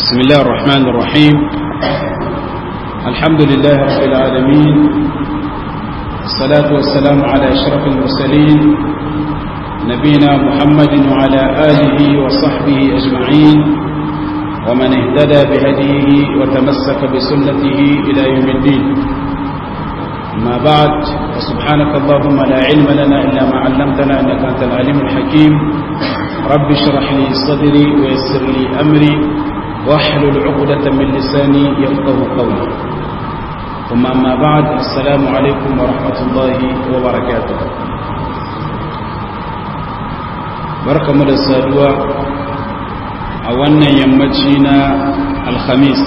بسم الله الرحمن الرحيم الحمد لله رب العالمين الصلاة والسلام على أشرف المرسلين نبينا محمد وعلى آله وصحبه أجمعين ومن اهتدى بهديه وتمسك بسنته إلى يوم الدين ما بعد فسبحانك اللهم لا علم لنا إلا ما علمتنا إنك أنت العليم الحكيم رب اشرح لي صدري ويسر لي أمري واحلل عقدة من لساني يفقه قولي ثم أما بعد السلام عليكم ورحمة الله وبركاته بركة مدى السادوة أولا يمتشينا الخميس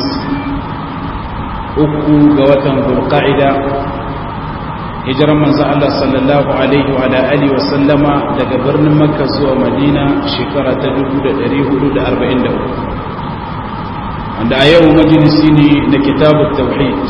uku ga watan bulqa'ida hijiran manzo Allah sallallahu alaihi wa alihi wa sallama daga birnin Makka zuwa Madina shekara ta 1443 wanda a yau majalisi ne na kitabut tauhid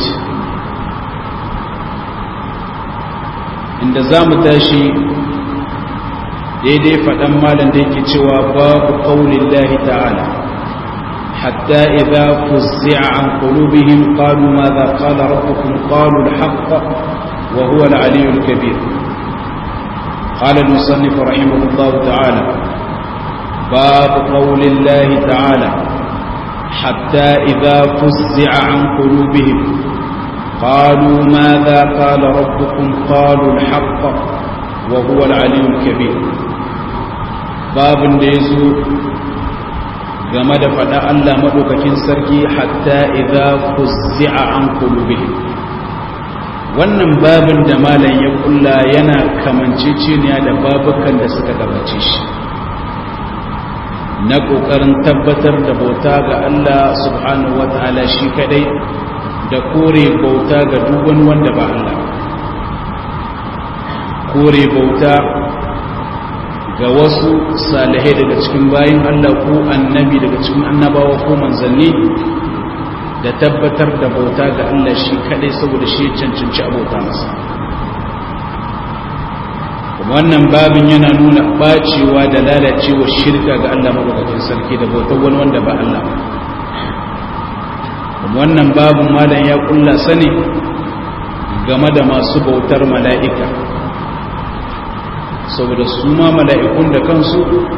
inda zamu tashi daidai faɗan malam da yake cewa babu qaulillahi ta'ala حتى إذا فزع عن قلوبهم قالوا ماذا قال ربكم قالوا الحق وهو العلي الكبير قال المصنف رحمه الله تعالى باب قول الله تعالى حتى إذا فزع عن قلوبهم قالوا ماذا قال ربكم قالوا الحق وهو العلي الكبير باب ديزو game da faɗa Allah maɗaukakin sarki hatta idza fuzzi'a an qulubihim wannan babin da malam ya kulla yana kamanceceniya da babukan da suka gabace shi na ƙoƙarin tabbatar da bauta ga Allah subhanahu wata'ala shi kadai da kore bauta ga duk wani wanda ba Allah kore bauta ga wasu salihai daga cikin bayin Allah ko annabi daga cikin annabawa ko manzanni da tabbatar da bauta ga Allah shi kadai saboda shi cancanci abota masa wannan babin yana nuna bacewa da lalacewa shirka ga Allah madaukakin sarki da bautar wani wanda ba Allah wannan babin malam ya kulla sani game da masu bautar mala'ika saboda su ma mala'ikun da kansu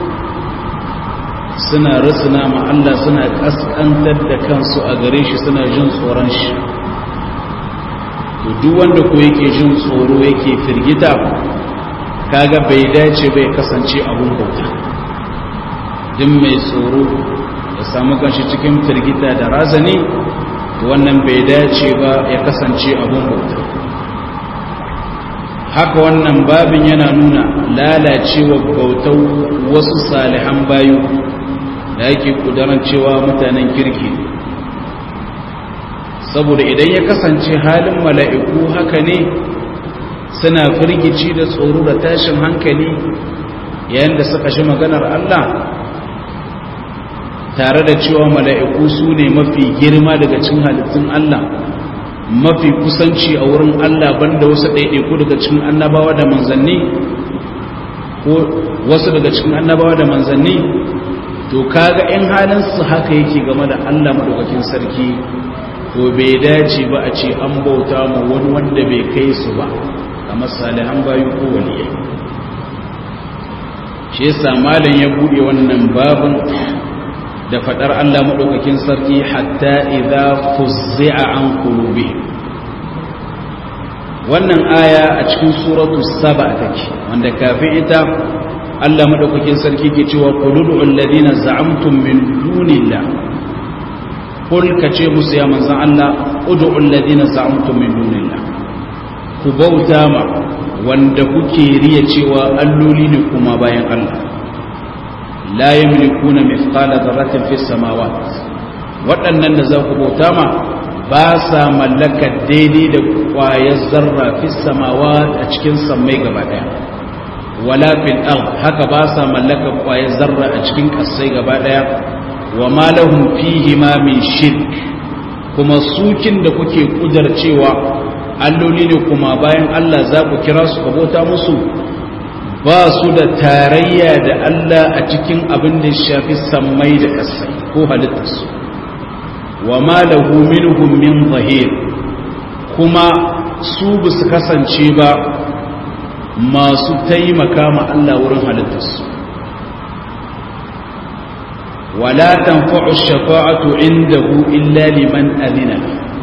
suna rasuna ma Allah suna kaskantar da kansu a gare shi suna jin tsoron shi to duk wanda ko yake jin tsoro yake firgita kaga bai dace bai kasance abun bauta duk mai tsoro ya samu kanshi cikin firgita da razani to wannan bai dace ba ya kasance abun bauta haka wannan babin yana nuna lalacewa bautar wasu salihan bayu da yake kudaran cewa mutanen kirki saboda idan ya kasance halin mala'iku haka ne suna firgici da tsoro da tashin hankali yayin da suka shi maganar Allah tare da cewa mala'iku su ne mafi girma daga cin halittun Allah mafi kusanci a wurin Allah banda wasu ɗaiɗaiku daga cikin annabawa da manzanni ko wasu daga cikin annabawa da manzanni to kaga in halin su haka yake game da Allah madaukakin sarki to bai dace ba a ce an bauta ma wani wanda bai kai su ba kamar salihan bayu ko waliyai shi yasa malam ya buɗe wannan babin da fadar Allah maɗaukakin sarki hatta idza fuzzi'a an qulubi wannan aya a cikin suratu saba take wanda kafin ita Allah maɗaukakin sarki ke cewa qulul alladhina za'amtum min dunillah kul kace musu ya manzon Allah ud'u alladhina za'amtum min dunillah ku bauta ma wanda kuke riya cewa alloli ne kuma bayan Allah la yamlikuna mithqala dharratin fis samawat waɗannan da za ku bauta ma ba sa mallaka daidai da ƙwayar zarra fis samawat a cikin sammai gaba daya wala fil ard haka ba sa mallaka ƙwayar zarra a cikin ƙasai gaba daya wa ma lahum fihi ma min shirk kuma sukin da kuke kudar cewa alloli ne kuma bayan Allah za ku kira su ka bauta musu ba su da tarayya da Allah a cikin abin da shafi sammai da ƙasai ko halittarsu wa ma lahu minhum min zahir kuma su ba su kasance ba masu taimaka ma Allah wurin halittarsu wala tanfa'u shafa'atu indahu illa liman adina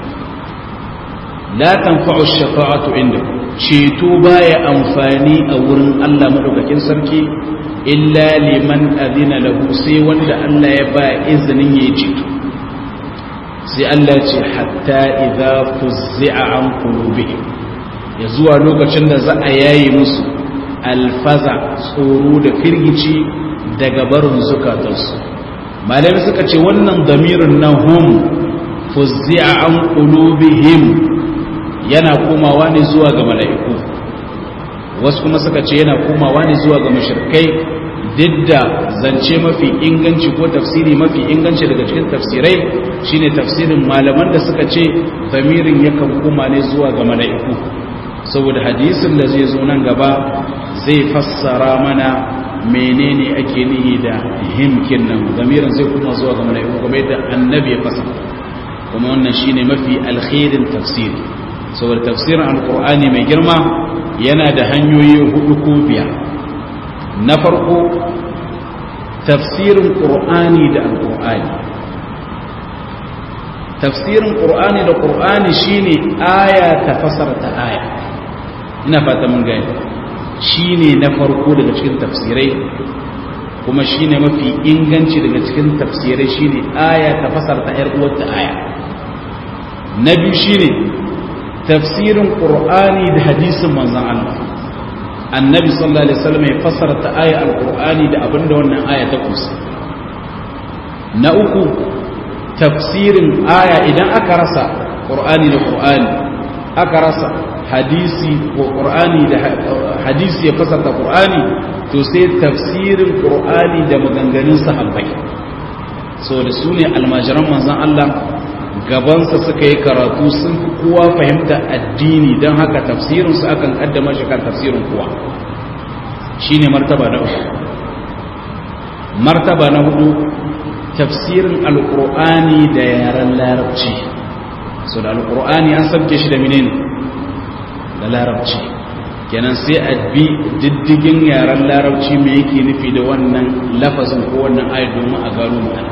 la tanfa'u shafa'atu indahu ceto baya amfani a wurin Allah madaukakin sarki illa liman adina lahu sai wanda Allah ya ba izinin yayi ceto sai Allah ce hatta idza fuzzi'a an qulubihim ya zuwa lokacin da za a yayi musu alfaza tsoro da firgici daga barin zukatansu malami suka ce wannan damirin na hum fuzzi'a an qulubihim yana komawa ne zuwa ga mala'iku wasu kuma suka ce yana komawa ne zuwa ga mushrikai duk da zance mafi inganci ko tafsiri mafi inganci daga cikin tafsirai shine tafsirin malaman da suka ce damirin yakan koma ne zuwa ga mala'iku saboda hadisin da zai zo nan gaba zai fassara mana menene ake nihi da himkin nan damirin zai koma zuwa ga mala'iku kuma yadda annabi ya fasa kuma wannan shine mafi alkhairin tafsiri saboda tafsirin alkur'ani mai girma yana da hanyoyi hudu ko biyar na farko tafsirin ƙur'ani da alkur'ani tafsirin ƙur'ani da ƙur'ani shine aya ta fasarta aya ina fata mun gani shine na farko daga cikin tafsirai kuma shine mafi inganci daga cikin tafsirai shine aya ta fasarta yar uwarta aya na biyu shine tafsirin qur'ani da hadisin manzon Allah annabi sallallahu alaihi wasallam ya fasarta aya alqur'ani da abinda wannan aya ta kusa na uku tafsirin aya idan aka rasa qur'ani da qur'ani aka rasa hadisi ko qur'ani da hadisi ya fasarta qur'ani to sai tafsirin qur'ani da maganganun sahabbai so da su ne almajiran manzon Allah gabansa suka yi karatu sun fi kowa fahimta addini don haka tafsirinsu akan kaddama shi kan tafsirin kowa shi ne martaba na uku martaba na hudu tafsirin alkur'ani da yaren larabci so da alkur'ani an sabke shi da menene da larabci kenan sai a bi diddigin yaren larabci mai yake nufi da wannan lafazin ko wannan ayat domin a gano ma'ana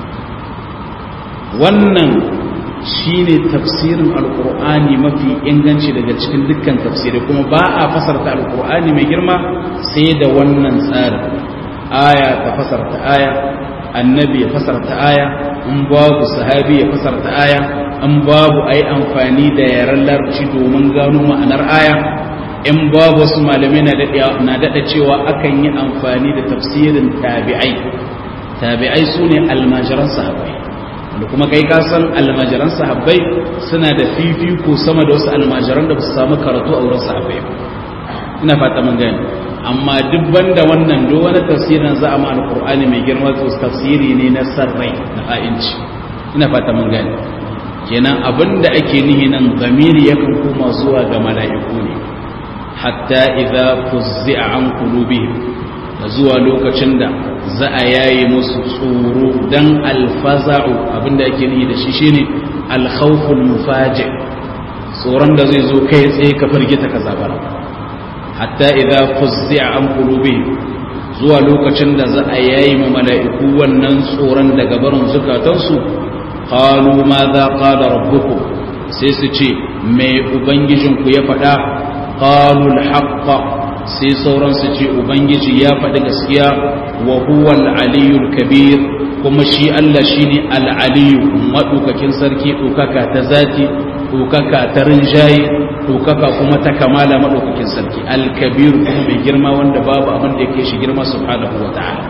wannan shine tafsirin alkur'ani mafi inganci daga cikin dukkan tafsirai kuma ba a fasarta alkur'ani mai girma sai da wannan tsarin aya ta fasarta aya annabi ya fasarta aya in babu sahabi ya fasarta aya in babu ai amfani da yaren larabci domin gano ma'anar aya in babu wasu malamai na daɗa cewa akan yi amfani da tafsirin tabi'ai tabi'ai su ne almajiran sahabai da kuma kai kasan almajiran sahabbai suna da fifiko sama da wasu almajiran da ba su samu karatu a wurin sahabbai ina fata mun gani amma duk banda wannan do wani tafsirin za a ma alqur'ani mai girma to tafsiri ne na sarrai na a'inci ina fata mun gani kenan abinda ake nihi nan zamiri yakan koma zuwa ga mala'iku ne hatta idza fuzzi'a an qulubihim da zuwa lokacin da za a yaye musu tsoro dan alfaza'u abinda ake nihi da shi shine alkhawful mufaji tsoron da zai zo kai tsaye ka firgita ka zabara hatta idza fuzzi'a an qulubihim zuwa lokacin da za a yayi ma mala'iku wannan tsoron daga barin zukatansu qalu ma za qala rabbukum sai su ce me ubangijinku ya faɗa qalu al-haqqa sai sauran su ce ubangiji ya faɗi gaskiya wa huwa al-aliyul kabir kuma shi Allah shine al-aliyu madukakin sarki dokaka ta zati dokaka ta rinjaye dokaka kuma ta kamala madaukakin sarki al-kabir kuma mai girma wanda babu abin da yake shi girma subhanahu wa ta'ala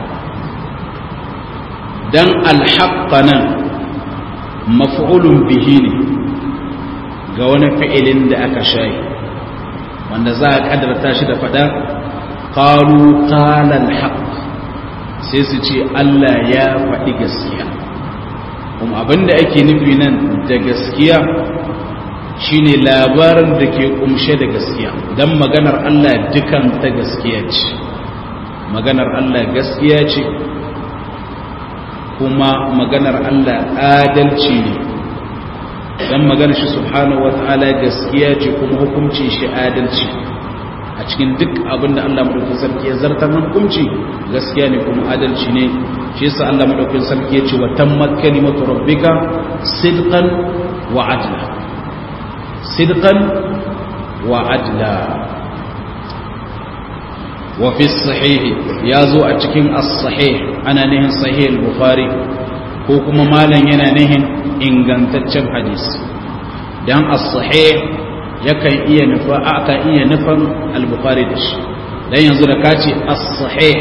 dan al-haqqa nan maf'ulun bihi ne ga wani fi'ilin da aka shayi wanda za a kadarta shi da fada qalu qala al-haqq sai su ce Allah ya faɗi gaskiya kuma abinda ake nufi nan da gaskiya shine labarin da ke kumshe da gaskiya dan maganar Allah dukan ta gaskiya ce maganar Allah gaskiya ce kuma maganar Allah adalci ne dan magana shi subhanahu wataala gaskiya ce kuma hukuncin shi adalci a cikin duk abin da Allah madaukakin sarki ya zartar na hukunci gaskiya ne kuma adalci ne shi yasa Allah madaukakin sarki ya ce wa tammat kalimatu rabbika sidqan wa adla sidqan wa adla wa fi sahih ya zo a cikin as-sahih ana nihin sahih al-bukhari ko kuma malam yana nihin ingantaccen hadisi dan as-sahih yakan iya nufa aka iya nufan al-bukhari da shi dan yanzu da kace as-sahih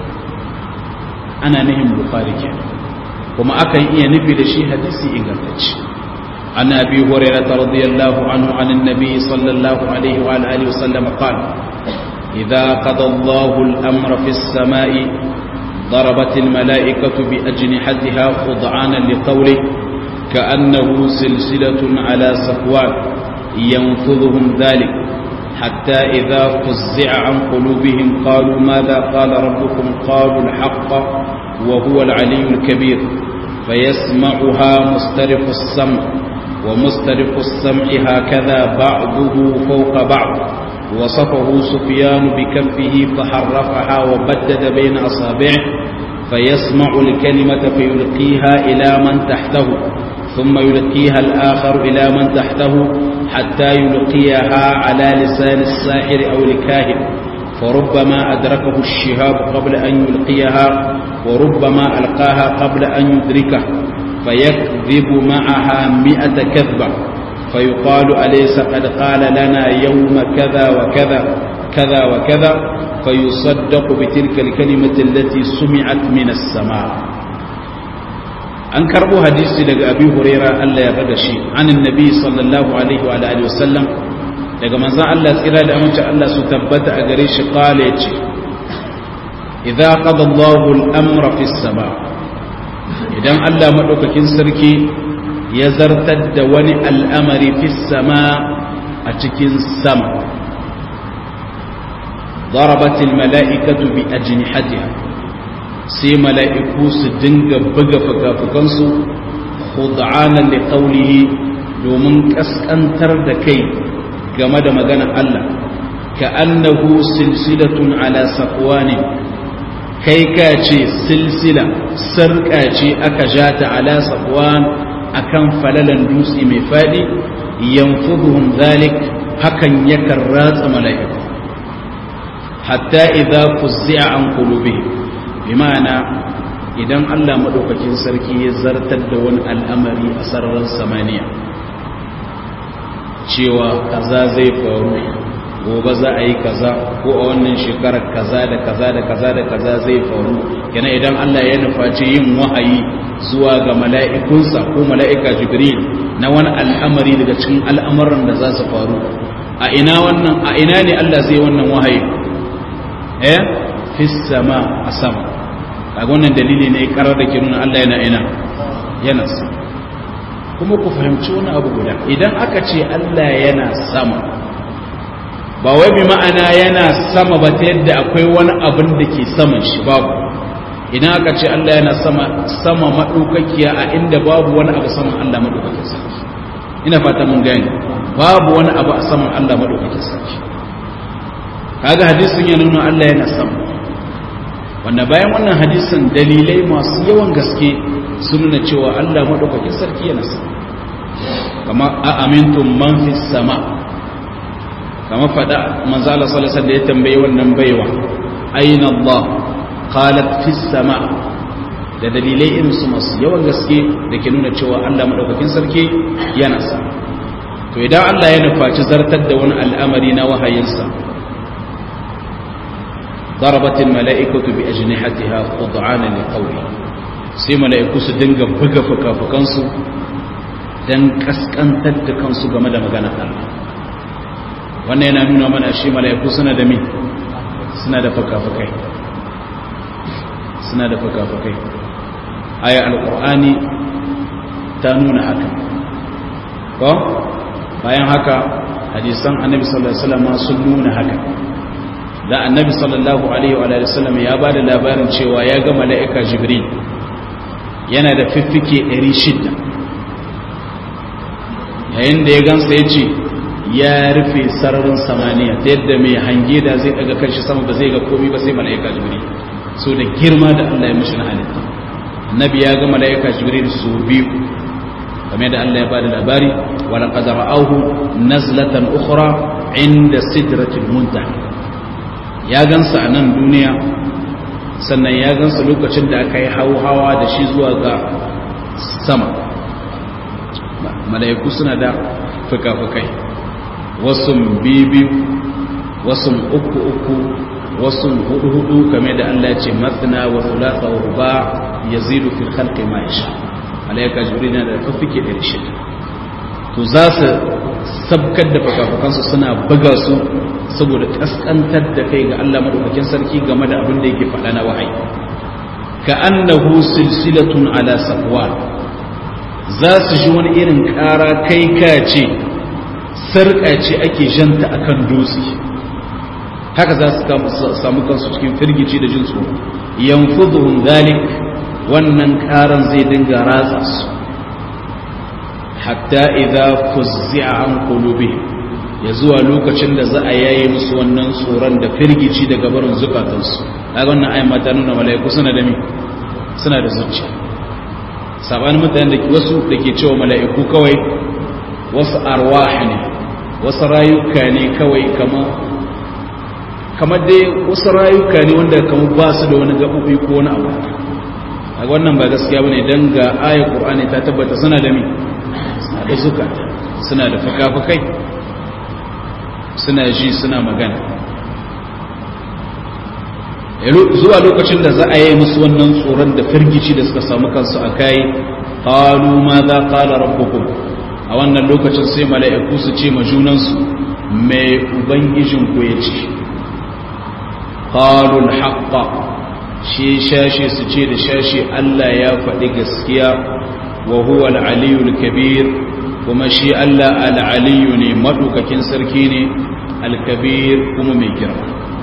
ana nihin bukhari ke kuma akan iya nufi da shi hadisi ingantacce an abi hurairah radiyallahu anhu an annabi sallallahu alaihi wa alihi wasallam qala idza qada Allahu al-amra fi as-sama'i ضربت الملائكة بأجنحتها خضعانا لقوله كأنه سلسلة على صفوان ينفذهم ذلك حتى إذا فزع عن قلوبهم قالوا ماذا قال ربكم قالوا الحق وهو العلي الكبير فيسمعها مسترف السمع ومسترف السمع هكذا بعضه فوق بعض وصفه سفيان بكفه فحرفها وبدد بين أصابعه فيسمع الكلمة فيلقيها إلى من تحته ثم يلقيها الآخر إلى من تحته حتى يلقيها على لسان الساحر أو الكاهن فربما أدركه الشهاب قبل أن يلقيها وربما ألقاها قبل أن يدركه فيكذب معها مئة كذبة فيقال أليس قد قال لنا يوم كذا وكذا كذا وكذا فيصدق بتلك الكلمة التي سمعت من السماء an karbo hadisi daga abi huraira Allah ya rada shi anin nabi sallallahu alaihi wa alihi wasallam daga manzon Allah tsira da amince Allah su tabbata a gare shi qala yace idza qada Allahu al-amra fi sama idan Allah madaukakin sarki ya zartar da wani al'amari fi sama a cikin sama ضربت الملائكة بأجنحتها sai mala'iku su dinga buga fuka-fukansu khud'anan li qawlihi domin kaskantar da kai game da maganar Allah ka annahu silsilatun ala safwani kai ka ce silsila sarka ce aka jata ala safwan akan falalan dutse mai fadi yanfuduhum zalik hakan yakan ratsa mala'iku hatta idza fuzzi'a an qulubihim bimana idan Allah maɗaukakin sarki ya zartar da wani al'amari a sararin samaniya cewa kaza zai faru gobe za a yi kaza ko a wannan shekarar kaza da kaza da kaza da kaza zai faru yana idan Allah ya nufaci yin wahayi zuwa ga mala'ikunsa ko mala'ika jibril na wani al'amari daga cikin al'amuran da za su faru a ina wannan a ina ne Allah zai wannan wahayi eh fi sama a sama kaga wannan dalili ne karar da ke nuna Allah yana ina yana sama kuma ku fahimci wani abu guda idan aka ce Allah yana sama ba wai bi ma'ana yana sama ba ta yadda akwai wani abin da ke saman shi babu idan aka ce Allah yana sama sama madaukakiya a inda babu wani abu saman Allah madaukakin sarki ina fata mun gane babu wani abu a saman Allah madaukakin sarki kaga hadisin ya nuna Allah yana sama wanda bayan wannan hadisin dalilai masu yawan gaske sun nuna cewa Allah madaukakin sarki yana sama kama a amintun man fi sama kama fada manzo Allah sallallahu alaihi wasallam ya tambaye wannan baiwa aina Allah qalat fi sama da dalilai irin su masu yawan gaske da ke nuna cewa Allah madaukakin sarki yana sama to idan Allah ya nufaci zartar da wani al'amari na wahayinsa ضربت الملائكة بأجنحتها خضعانا لقوله sai mala'iku su dinga buga fuka-fukansu don kaskantar da kansu game da magana Allah wannan yana nuna mana shi mala'iku suna da min suna da fuka-fukai suna da fuka-fukai aya alƙur'ani ta nuna haka ko bayan haka hadisan annabi sallallahu alaihi wasallam sun nuna haka da annabi sallallahu alaihi wa sallam ya ba da labarin cewa ya ga mala'ika jibril yana da fiffike 600 yayin da ya gansa ya ce ya rufe sararin samaniya ta yadda mai hange da zai daga kanshi sama ba zai ga komi ba sai mala'ika jibril so da girma da Allah ya mishi na halitta annabi ya ga mala'ika jibril su biyu game da Allah ya bada labari wa laqad ra'awhu nazlatan ukhra inda sidratil muntaha ya gansa a nan duniya sannan ya gansa lokacin da aka yi hawa da shi zuwa ga sama mala'iku suna da fuka-fukai wasu biyu wasu uku uku wasu hudu hudu kame da Allah ce matsina wa thulatha wa ruba yazidu fil khalqi ma yasha malaika jibril na da fafike da shi to za su sabkar da fakafakansu suna buga su saboda kaskantar da kai ga Allah madaukakin sarki game da abin da yake faɗa na wahayi ka annahu silsilatun ala safwan za su ji wani irin ƙara kai ka ce sarƙa ce ake janta akan dutse haka za su samu kansu cikin firgici da jin tsoro yanfuduhum zalik wannan ƙaran zai dinga ratsa su hatta idza fuzzi'a an qulubihim ya zuwa lokacin da za a yaye musu wannan tsoron da firgici daga barin zukatansu kaga wannan ayyama ta nuna mala'iku suna da mi suna da zuciya sabanin mutanen da wasu da ke cewa mala'iku kawai wasu arwah ne wasu rayuka ne kawai kama kamar dai wasu rayuka ne wanda kamar ba su da wani gaɓoɓi ko wani abu a wannan ba gaskiya bane dan ga ayat qur'ani ta tabbata suna da mi suna da zukata suna da fuka-fukai suna ji suna magana zuwa lokacin da za a yi musu wannan tsoron da firgici da suka samu kansu a kai qalu ma za qala rabbukum a wannan lokacin sai mala'iku su ce ma junansu mai ubangijin ku ya ce qalu al shi shashi su ce da shashi Allah ya faɗi gaskiya wa huwa al-aliyul kabir kuma shi Allah al-aliyu ne madukakin sarki ne al-kabir kuma mai girma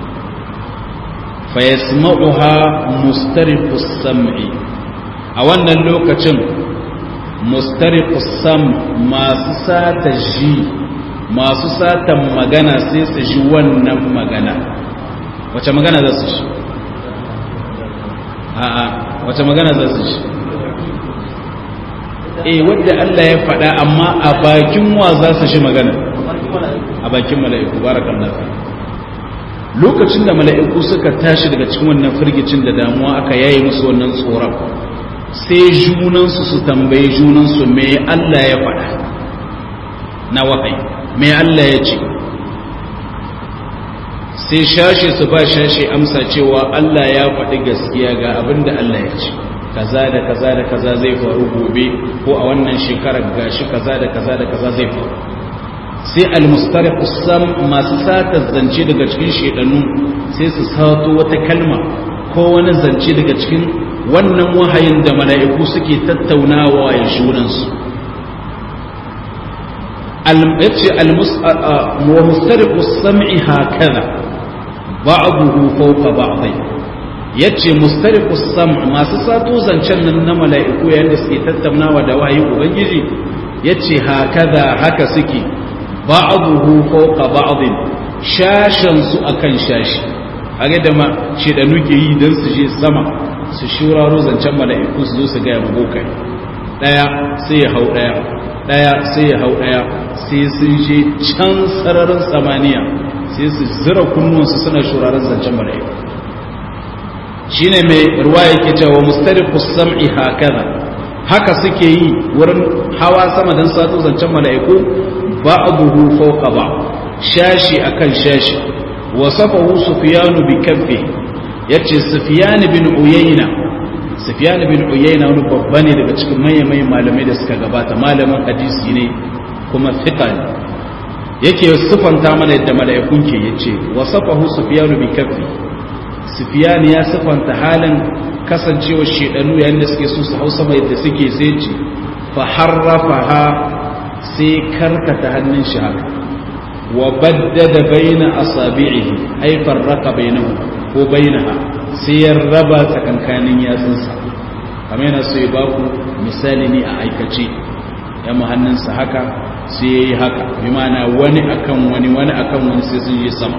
fayasma'uha mustariqus sam'i a wannan lokacin mustariqus sam masu sata ji masu satan magana sai su ji wannan magana wace magana za su ji a'a wace magana za su ji eh wadda Allah ya faɗa amma a bakin wa za su ji magana a bakin mala'iku barakallahu lokacin da mala'iku suka tashi daga cikin wannan firgicin da damuwa aka yayi musu wannan tsoron sai junansu su tambayi junansu me Allah ya faɗa na wahayi me Allah ya ce sai shashe su ba shashe amsa cewa Allah ya faɗi gaskiya ga abin da Allah ya ce kaza da kaza da kaza zai faru gobe ko a wannan shekarar gashi kaza da kaza da kaza zai faru sai almustariq sam masu sata zance daga cikin shedanu sai su sato wata kalma ko wani zance daga cikin wannan wahayin da mala'iku suke tattaunawa ya shunan su yace almustariq sam'i hakaza ba'dahu fawqa ba'dhi yace mustariq sam masu sato zancen nan na mala'iku yayin da suke tattaunawa da wahayin ubangiji yace hakaza haka suke ba'aduhu fawqa ba'din shashan su akan shashi kage da ma shedanu ke yi dan su je sama su shuraro zancen mala'iku su zo su ga yabo kai daya sai ya hau daya daya sai ya hau daya sai sun je can sararin samaniya sai su zira kunnuwansu suna shuraren zancen mala'iku shine mai ruwaya yake cewa mustariqus sam'i hakaza haka suke yi wurin hawa sama dan sato zancen mala'iku ba'dahu fawqa ba shashi akan shashi wasafahu sufyan bi kabbi yace sufyan bin uyayna sufyan bin uyayna wani babba ne daga cikin manyan malamai da suka gabata malamin hadisi ne kuma fiqa ne yake sifanta mana yadda mala'ikun ke yace wasafahu sufyan bi kabbi sufyan ya sifanta halin kasancewar shedanu yayin da suke so su hausa mai yadda suke sai ce fa harrafaha sai karkata hannun shi haka wa baddada baina asabi'ihi ay farraqa bainahu ko bainaha sai ya raba tsakankanin yatsunsa kamar yana so ya baku misali ne a aikace ya hannunsa haka sai ya yi haka bi mana wani akan wani wani akan wani sai sun yi sama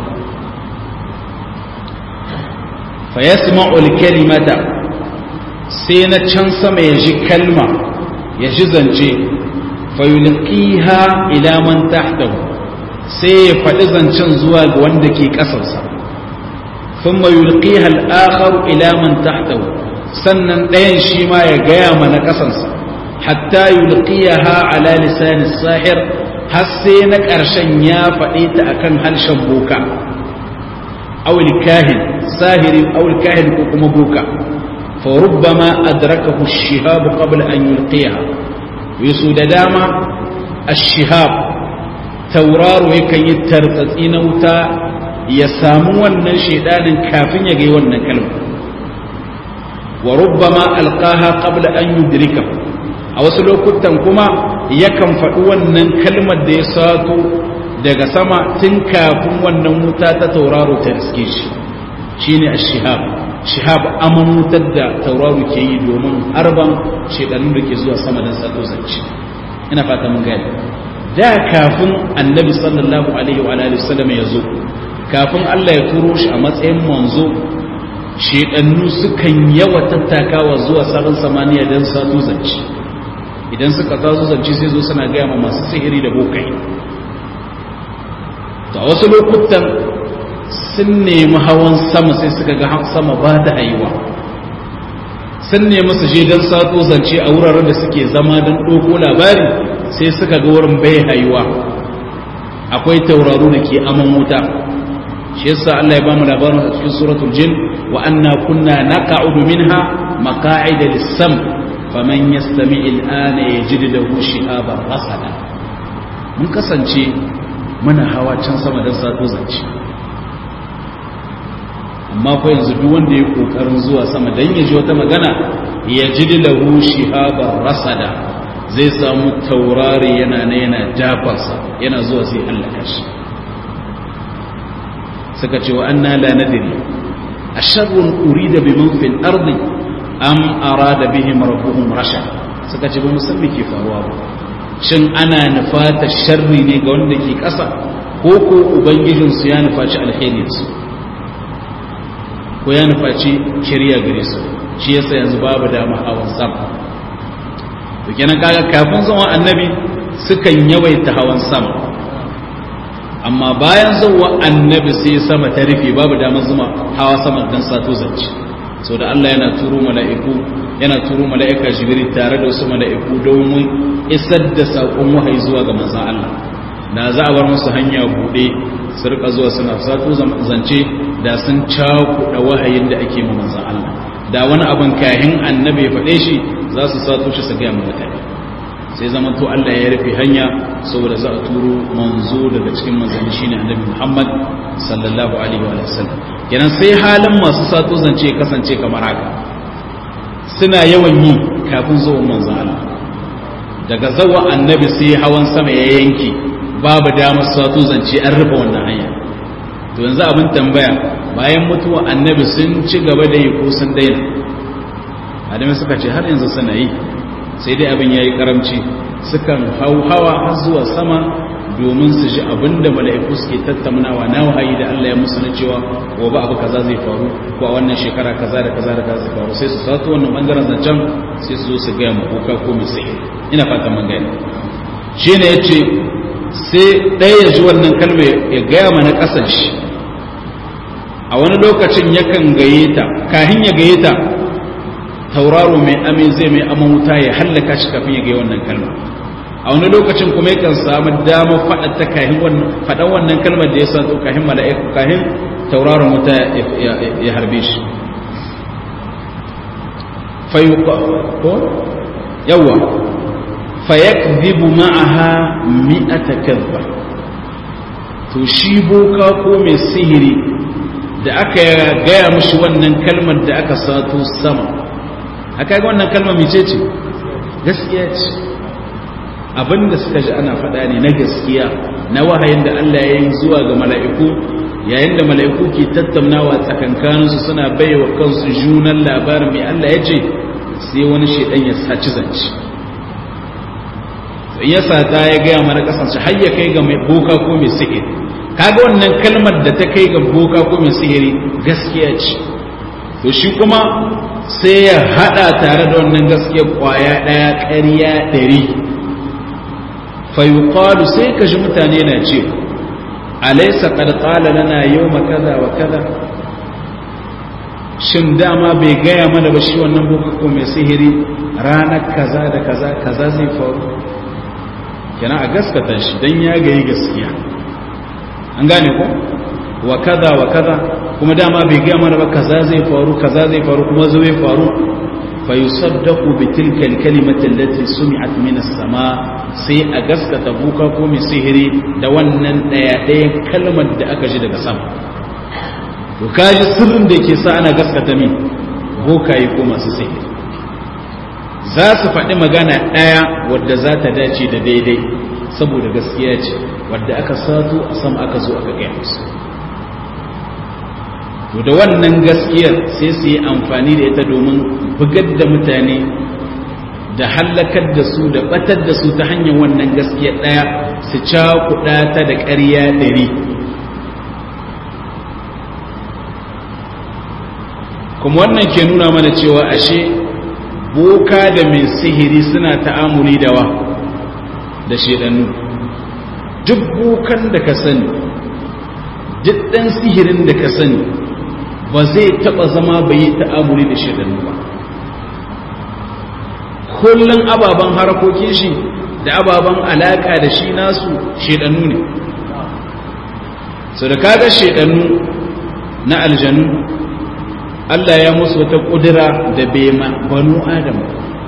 fa yasma'ul kalimata sai na can sama ya ji kalma ya ji zance fa yulqiha ila man tahtahu sai ya faɗi zancen zuwa ga wanda ke ƙasarsa thumma yulqiha al-akhar ila man tahtahu sannan ɗayan shi ma ya gaya mana ƙasarsa hatta yulqiyaha ala lisan as-sahir har sai na ƙarshen ya faɗe ta akan harshen boka aw kahin sahiri aw kahin ko kuma boka fa rubbama adrakahu ash-shihab qabla an yulqiyaha yusu da dama ash-shihab tauraro yakan yi tartsatsi na wuta ya samu wannan shedanin kafin ya ga wannan kalma wa rubbama alqaha qabla an yudrikahu a wasu lokutan kuma yakan faɗi wannan kalmar da ya sato daga sama tun kafin wannan wuta ta tauraro ta riske shi shine ash-shihab shihab aman wutar da tauraro ke yi domin harban shedanun da ke zuwa sama don sato zance ina fata mun gani da kafin annabi sallallahu alaihi wa alihi wasallam ya zo kafin Allah ya turo shi a matsayin manzo shedannu sukan yawa tattakawa zuwa sararin samaniya don sato zance idan suka tazo zance sai zo suna gaya ma masu sihiri da bokai to a wasu lokutan sun nemi hawan sama sai suka ga sama ba da haiwa sun nemi su je don sato zance a wuraren da suke zama don ɗoko labari sai suka ga wurin bai haiwa akwai tauraro da ke aman wuta shi yasa Allah ya bamu labarin a cikin suratul jin wa anna kunna naqa'udu minha maqa'ida lis-sam faman yastami al'ana yajid lahu shihaban rasada mun kasance muna hawa can sama don sato zance amma ko yanzu duk wanda ya kokarin zuwa sama dan ya ji wata magana yajid lahu shihaban rasada zai samu taurari yana na yana jafarsa yana zuwa sai hallaka shi suka ce wa anna la nadri asharrun urida biman fil ardi am arada bihim rabbuhum rashad suka ce ba mu san me ke faruwa ba shin ana nufata sharri ne ga wanda ke ƙasa ko ko ubangijin su ya nufaci alheri su ko ya nufaci shari'a gare su shi yasa yanzu babu dama hawan sama to kenan kaga kafin zuwa annabi sukan yawaita hawan sama amma bayan zuwa annabi sai sama ta rufe babu damar zuma hawa sama dan sato zance so da Allah yana turo mala'iku yana turo mala'ika jibril tare da wasu mala'iku domin isar da sakon wahayi zuwa ga manzon Allah da za a bar musu hanya bude su rika zuwa suna sato zance da sun cakuɗa wahayin da ake ma manzon Allah da wani abin kahin annabi ya faɗe shi za su sato shi su gaya mu mutane sai zama to Allah ya rufe hanya saboda za a turo manzo daga cikin manzanni shine annabi Muhammad sallallahu alaihi wa sallam kenan sai halin masu sato zance kasance kamar haka suna yawan yi kafin zuwan manzo Allah daga zawa annabi sai hawan sama ya yanke babu damar sato zance an rufe wannan hanya to yanzu abin tambaya bayan mutuwa annabi sun ci gaba da yi ko sun daina adami suka ce har yanzu suna yi sai dai abin ya yi karamci sukan hau hawa har zuwa sama domin su ji abin da mala'iku suke tattaunawa na wahayi da Allah ya musu na cewa gobe abu kaza zai faru ko a wannan shekara kaza da kaza da kaza zai faru sai su sato wannan bangaren zancen sai su zo su gaya ma kuka ko mai sai ina fatan mun gani shi ne ya ce sai ɗaya ya ji wannan kalma ya gaya mana ƙasan shi a wani lokacin yakan gaye ta kahin ya gaye ta tauraro mai amin zai mai aman wuta ya hallaka shi kafin ya gaya wannan kalma a wani lokacin kuma yakan samu damar faɗa ta kahin faɗan wannan kalmar da ya sa kahin mala'iku kahin tauraron wuta ya harbe shi ko yawa fayakdhibu ma'aha mi'ata kadhba to shi boka ko mai sihiri da aka gaya mushi wannan kalmar da aka sato sama aka ga wannan kalmar mice ce gaskiya ce abinda suka ji ana faɗa ne na gaskiya na wahayin da Allah ya yi zuwa ga mala'iku yayin da mala'iku ke tattaunawa tsakankaninsu suna baiwa kansu junan labarin mai Allah ya ce sai wani shaidan ya saci zance in ya sata ya gaya mana kasance har ya kai ga mai boka ko mai sihiri kaga wannan kalmar da ta kai ga boka ko mai sihiri gaskiya ce to shi kuma sai ya hada tare da wannan gaskiya kwaya daya ƙarya ɗari fayuqalu sai ka ji mutane na ce alaysa qad qala lana yawma kaza wa kaza shin dama bai gaya mana ba shi wannan boka ko mai sihiri ranar kaza da kaza kaza zai faru kenan a gaskata shi dan ya gayi gaskiya an gane ko wa kaza wa kaza kuma dama bai gaya mana ba kaza zai faru kaza zai faru kuma zai faru fa yusaddaqu bi tilka al-kalimati allati sumi'at min as-sama sai a gaskata buka ko mai sihiri da wannan daya daya kalmar da aka ji daga sama to kaji sirrin da yake sa ana gaskata min bokaye ko masu sihiri za su faɗi magana ɗaya wadda za ta dace da daidai saboda gaskiya ce wadda aka sato a sama aka zo aka gaya musu to da wannan gaskiyar sai su yi amfani da ita domin bugar da mutane da hallakar da su da batar da su ta hanyar wannan gaskiyar ɗaya su cakuɗa ta da ƙarya ɗari kuma wannan ke nuna mana cewa ashe boka da mai sihiri suna ta'amuli da wa da shedannu duk bokan da ka sani duk ɗan sihirin da ka sani ba zai taɓa zama bai yi ta'amuli da shedannu ba kullum ababen harakokin shi da ababen alaƙa da shi nasu shedannu ne so da kaga shedannu na aljanu Allah ya musu wata ƙudura da bema banu Adam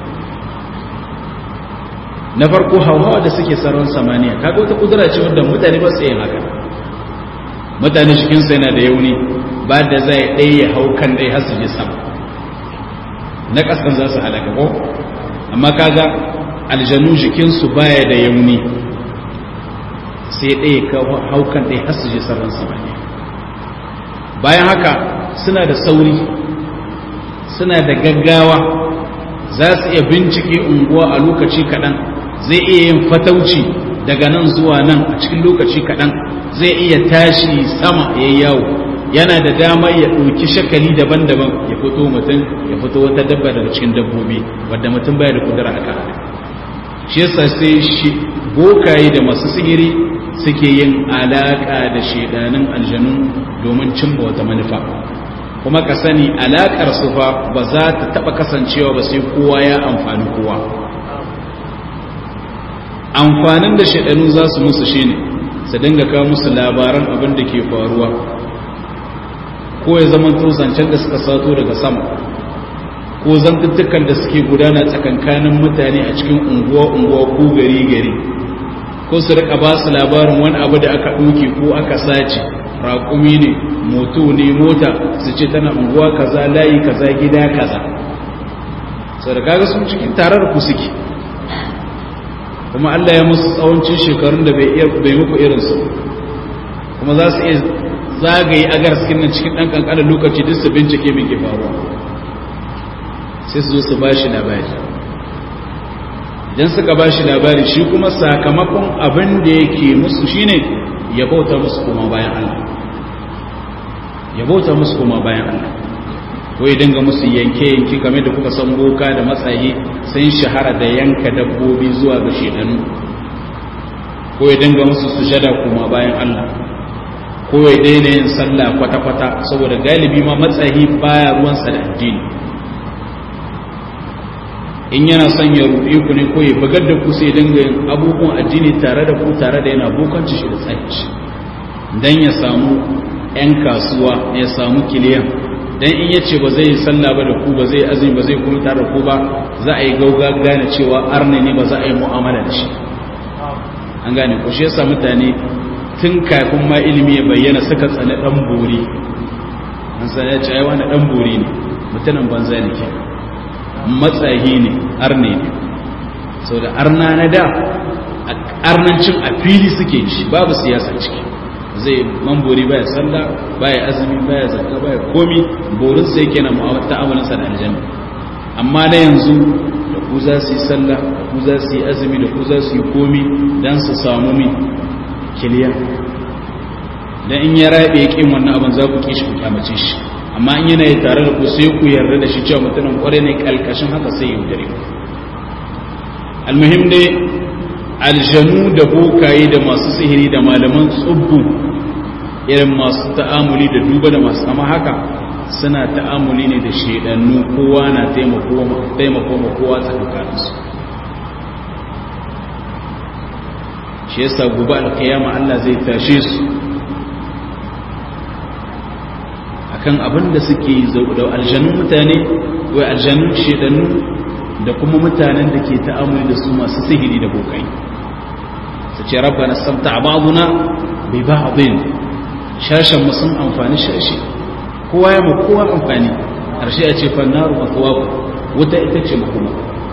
na farko hawa da suke saron samaniya kaga wata ƙudura ce wanda mutane ba su yin haka mutane cikinsu yana da yauni ba da zai ɗaya ya hau kan ɗaya har su je sama na ƙasan za su halaka ko amma kaga aljanu jikinsu baya da yauni sai ɗaya ka hau kan ɗaya har su je saron samaniya bayan haka suna da sauri suna da gaggawa za su iya bincike unguwa a lokaci kaɗan zai iya yin fatauci daga nan zuwa nan a cikin lokaci kaɗan zai iya tashi sama ya yawo yana da damar ya ɗauki shakali daban-daban ya fito mutum ya fito wata dabba daga cikin dabbobi wadda mutum baya da kudura haka shi yasa sai shi bokaye da masu sihiri suke yin alaƙa da shedanin aljanu domin cimma wata manufa kuma ka sani alaƙar su fa ba za ta taɓa kasancewa ba sai kowa ya amfani kowa amfanin da shaɗanu za su musu shine su dinga kawo musu labaran abin da ke faruwa ko ya zama zancen da suka sato daga sama ko zantuttukan da suke gudana tsakankanin mutane a cikin unguwa-unguwa ko gari-gari ko su rika ba su labarin wani abu da aka ɗauke ko aka sace raƙumi ne moto ne mota su ce tana unguwa kaza layi kaza gida kaza sau da kaga sun cikin tarar ku suke kuma Allah ya musu tsawancin shekarun da bai muku irinsu kuma za su iya zagaye agar cikin nan cikin ɗan ƙanƙanin lokaci duk su bincike mai ke faruwa sai su zo su ba shi labari idan suka ba shi labari shi kuma sakamakon abin da yake musu shine ya bauta musu koma bayan Allah ya bauta musu koma bayan Allah ko ya dinga musu yanke-yanke game da kuka san boka da matsayi sun shahara da yanka dabbobi zuwa ga shedanu ko ya dinga musu sujada koma bayan Allah ko ya daina yin sallah kwata-kwata saboda galibi ma matsayi baya ruwansa da addini in yana son ya rufe ku ne ko ya bugar da ku sai dinga yin abubuwan addini tare da ku tare da yana bokanci shi da tsanci dan ya samu 'yan kasuwa ya samu kiliyan dan in yace ba zai yi sallah ba da ku ba zai azumi ba zai kuma tare da ku ba za a yi gauga gane cewa arne ne ba za a yi mu'amala da shi an gane ku shi yasa mutane tun kafin ma ilimi ya bayyana suka tsane dan bori an san ya ce ai wani dan bori ne mutanen banza ne ke matsayi ne arne ne sau da arna na da arnancin a fili suke shi babu siyasa ciki zai mambori baya sallah baya azumi baya zakka baya komi borin sai yake na ta'amalinsa da aljanna amma na yanzu da ku za su yi sallah da ku za su yi azumi da ku za su yi komi don su samu min kiliya dan in ya rabe kin wannan abin za ku kishi ku kyamace shi amma in yana yi tare da ku sai ku yarda da shi cewa mutumin kware ne kalkashin haka sai ya dare ku almuhim dai aljanu da bokaye da masu sihiri da malaman tsubbu irin masu ta'amuli da duba da masu kama haka suna ta'amuli ne da shedannu kowa na taimako ma kowa tsakaninsu shi yasa gobe alkiyama Allah zai tashe su akan abin da suke da aljanun mutane wai aljanun shedannu da kuma mutanen da ke ta'amuli da su masu sihiri da bokai su ce rabbana samta ba'duna bi ba'din shashan mu sun amfani shashi kowa ya ma kowa amfani harshe ya ce fannaru matwabu wuta ita ce makoma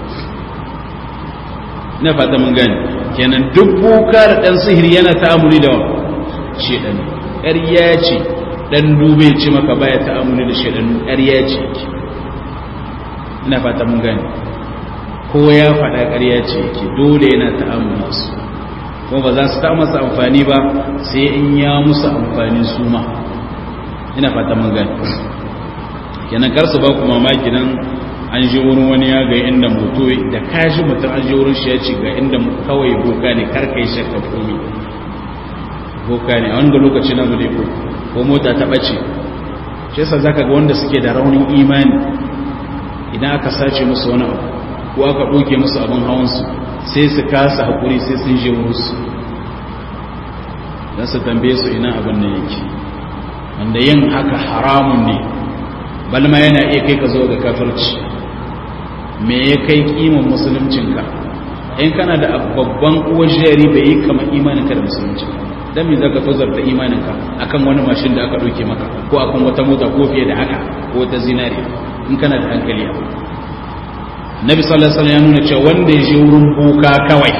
na fata mun gani kenan duk boka da dan sihiri yana ta'amuli da shedan ƙarya ce dan dube ce maka baya ta'amuli da shedan ƙarya ce ina fata mun gani ko ya faɗa ƙarya ce yake dole yana ta'amuli su kuma ba za su ta masa amfani ba sai in ya musu amfani su ma ina fata mun gani kenan kar su ba ku mamaki nan an ji wurin wani ya ga inda moto da kashi mutum an ji wurin shi ya ce ga inda kawai boka ne kar kai shakka komi boka ne a wanda lokaci na bude ko ko mota ta bace shi yasa zaka ga wanda suke da raunin imani idan aka sace musu wani abu ko aka ɗauke musu abin hawansu sai su kasa haƙuri sai sun je wurinsu don su tambaye su ina abin da yake wanda yin haka haramun ne balma yana iya kai ka zo ga kafirci me ya kai kiman musuluncinka in kana da babban uwar jari bai yi kama imaninka da musulunci don me za ka tozar da imaninka akan wani mashin da aka ɗauke maka ko akan wata mota ko fiye da haka ko wata zinariya in kana da hankali abu nabi sallallahu alaihi ya nuna cewa wanda ya je wurin boka kawai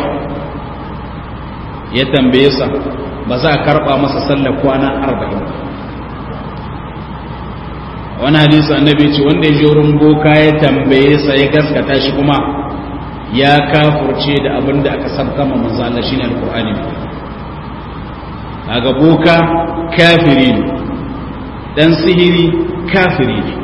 ya tambaye sa ba za a karba masa sallar kwana 40 wani hadisi annabi ce wanda ya je wurin boka ya tambaye sa ya gaskata shi kuma ya kafurce da abin da aka sabkama manzo Allah shine alqur'ani kaga boka kafiri ne dan sihiri kafiri ne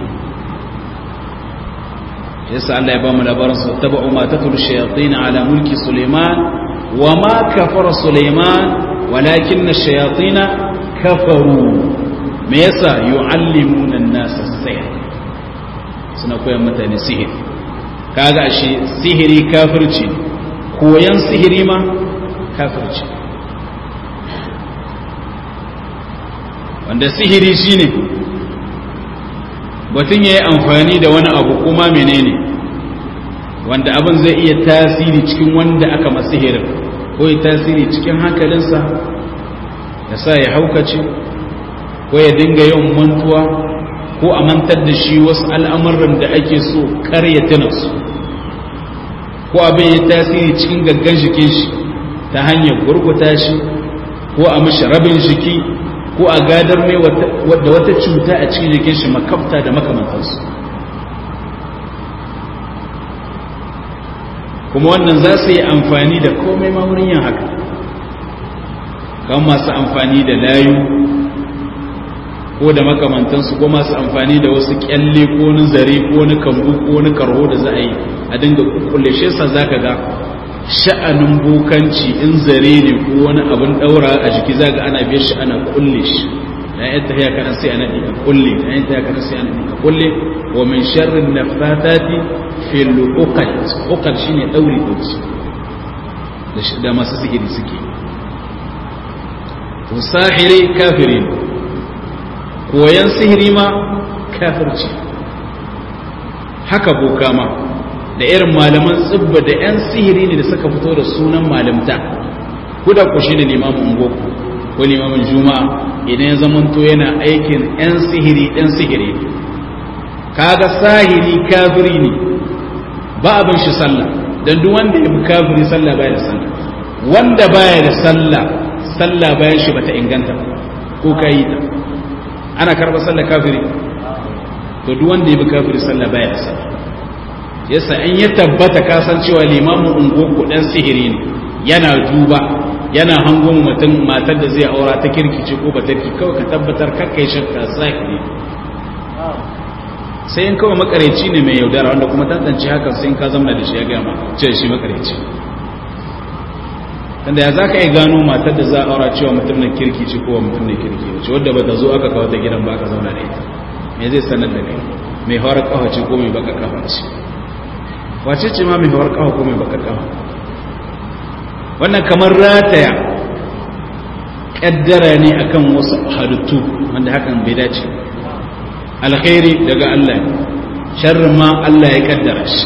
yasa Allah ya ba mu labarin su tabu ma tatul shayatin ala mulki Sulaiman wa ma kafara Sulaiman walakin ash-shayatin kafaru me yasa yu'allimuna an-nas as-sihr suna koyan mutane sihiri kaga shi sihiri kafirci koyan sihiri ma kafirci wanda sihiri shine batun ya yi amfani da wani abu kuma menene wanda abin zai iya tasiri cikin wanda aka masihirin ko ya tasiri cikin hankalinsa ya sa ya haukace ko ya dinga yawan mantuwa ko a mantar da shi wasu al'amuran da ake so kar ya tuna su ko abin ya tasiri cikin gaggan jikin shi ta hanyar gurguta shi ko a mashi rabin jiki ko a gadar mai da wata cuta a cikin jikin shi makabta da makamantansu kuma wannan za su yi amfani da komai ma wurin yin haka kan masu amfani da layu ko da makamantansu ko masu amfani da wasu kyalle ko wani zare ko wani kambu ko wani karho da za a yi a dinga kulle shi sa za ka ga sha'anin bokanci in zare ne ko wani abin daura a jiki za ga ana biyar shi ana kulle shi da yan tafiya kaɗan sai ana ɗiga kulle da yan tafiya kaɗan sai ana ɗiga kulle wa min sharrin nafatati fil uqad uqad shine dauri dauki da masu sihiri suke to sahiri kafiri koyan sihiri ma kafirci haka boka ma da irin malaman tsibba da 'yan sihiri ne da suka fito da sunan malamta kuda ku shi ne limamin ungoku ko limamin juma'a idan ya zamanto yana aikin 'yan sihiri 'yan sihiri kaga sahiri kafiri ne ba abin shi sallah don duk wanda ya bi kafiri sallah baya da sallah wanda baya da sallah sallah bayan shi bata inganta ko ka yi ta ana karɓar sallah kafiri to duk wanda ya bi kafiri sallah baya da sallah yasa in ya tabbata kasancewa limamin ungoku dan sihiri ne yana duba yana hango mutum matar da zai aura ta kirkice ko ba tarki kawai ka tabbatar kakkai shakka sahiri sai in kawai makareci ne mai yaudara wanda kuma tantance haka sai in ka zama da shi ya gama ce shi makareci tanda ya za ka yi gano matar da za a aura cewa mutum na kirki ce kowa mutum na kirki ce wadda ba ta zo aka kawo ta gidan ba ka zauna da ita me zai sanar da kai mai hawar kawa ce ko mai baka kawa ce wace ce ma mai hawar kawa ko mai baka kawa wannan kamar rataya kaddara ne akan wasu halittu wanda hakan bai dace alkhairi daga Allah ne sharrin ma Allah ya kaddara shi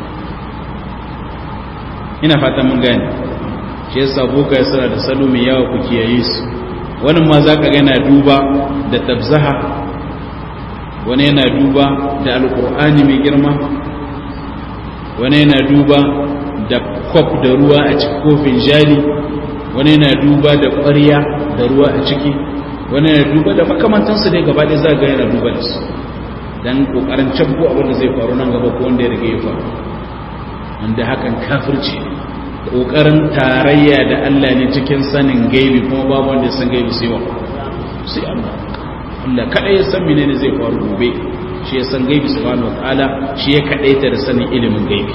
ina fatan mun gane shi yasa boka ya suna da salo mai yawa ku kiyaye su wani ma za ka yana duba da tabzaha wani yana duba da alkur'ani mai girma wani yana duba da kwaf da ruwa a cikin kofin jari wani yana duba da ƙwarya da ruwa a ciki wani yana duba da makamantansu dai gaba ɗaya za ga yana duba da su don ƙoƙarin cabbo abin da zai faru nan gaba ko wanda ya riga ya faru wanda hakan kafirci ne ƙoƙarin tarayya da Allah ne cikin sanin gaibi kuma babu wanda ya san gaibi sai wa sai Allah Allah kadai ya san menene zai faru gobe shi ya san gaibi subhanahu wataala shi ya kadaita da sanin ilimin gaibi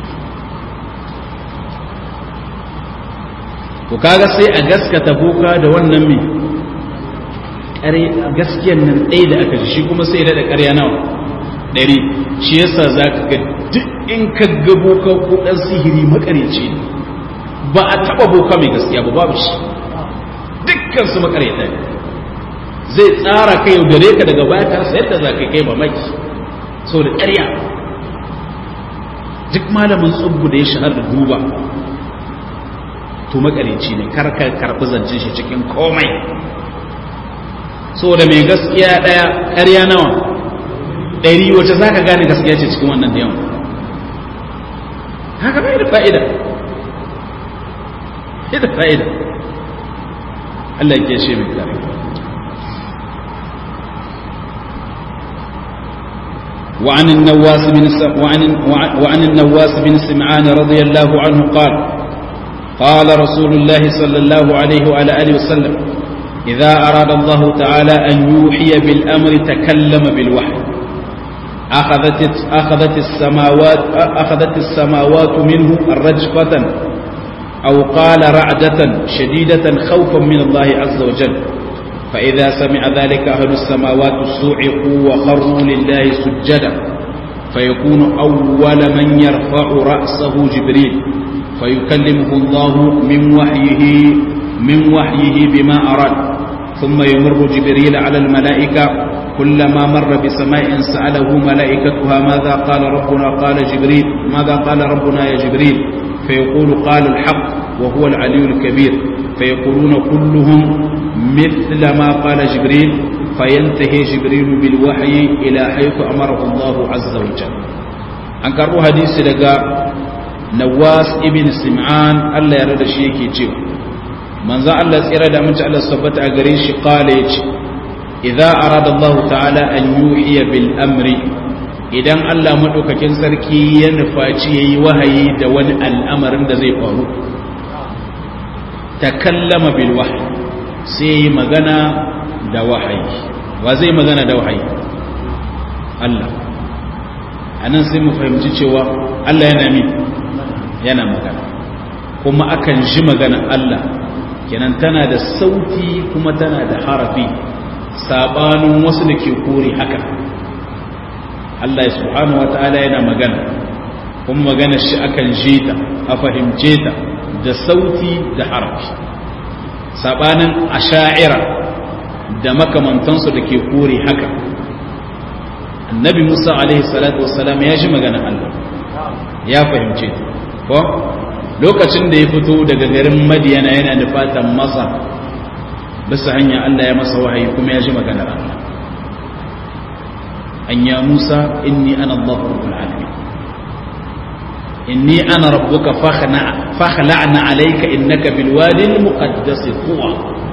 to kaga sai a gaskata boka da wannan me kare gaskiyar nan ɗaya da aka ji shi kuma sai da ƙarya nawa ɗari shi yasa zaka ga duk in ka ga boka ko ɗan sihiri makareci ne ba a taba boka mai gaskiya ba babu shi dukkan su makareta ne zai tsara kai yaudare ka daga baya ka rasa yadda za ka kai mamaki so da ƙarya duk malamin tsubbu da ya shahar da duba to makareci ne kar ka karɓi zancen shi cikin komai so da mai gaskiya ɗaya ƙarya nawa ɗari wacce za ka gane gaskiya ce cikin wannan da yawan haka bai da fa'ida da fa'ida Allah ke shi mai kare وعن النواس بن وعن وعن النواس بن سمعان رضي الله عنه قال قال رسول الله صلى الله عليه وعلى اله وسلم اذا اراد الله تعالى ان يوحي بالامر تكلم بالوحي اخذت اخذت السماوات اخذت السماوات منه رجفه أو قال رعدة شديدة خوفا من الله عز وجل فإذا سمع ذلك أهل السماوات صعقوا وخروا لله سجدا فيكون أول من يرفع رأسه جبريل فيكلمه الله من وحيه من وحيه بما أراد ثم يمر جبريل على الملائكة كلما مر بسماء سأله ملائكتها ماذا قال ربنا قال جبريل ماذا قال ربنا يا جبريل فيقول قال الحق وهو العلي الكبير فيقولون كلهم مثل ما قال جبريل فينتهي جبريل بالوحي إلى حيث أمره الله عز وجل أنكروا حديث لقى نواس ابن سمعان الله يرد شيء كي من ذا الله سيرا دا من الله صبت أغريش قال إذا أراد الله تعالى أن يوحي بالأمر idan Allah maɗaukakin sarki ya nufaci ya yi wahayi da wani al'amarin da zai faru ta kallama bil wahayi sai yi magana da wahayi wa zai magana da wahayi Allah a nan sai mu fahimci cewa Allah yana min yana magana kuma akan ji magana Allah kenan tana da sauti kuma tana da harafi sabanin wasu da ke kore haka Allah subhanahu wa ta'ala yana magana kuma magana shi akan ji ta a fahimce ta da sauti da harafi sabanin asha'ira da makamantansu da ke kore haka annabi musa alaihi salatu wassalam ya ji magana Allah ya fahimce ta ko lokacin da ya fito daga garin madiyana yana da fatan masa bisa hanya Allah ya masa wahayi kuma ya ji maganar Allah أن يا موسى إني أنا الله رب العالمين إني أنا ربك فاخلع فاخلعنا عليك إنك بالوادي المقدس طوى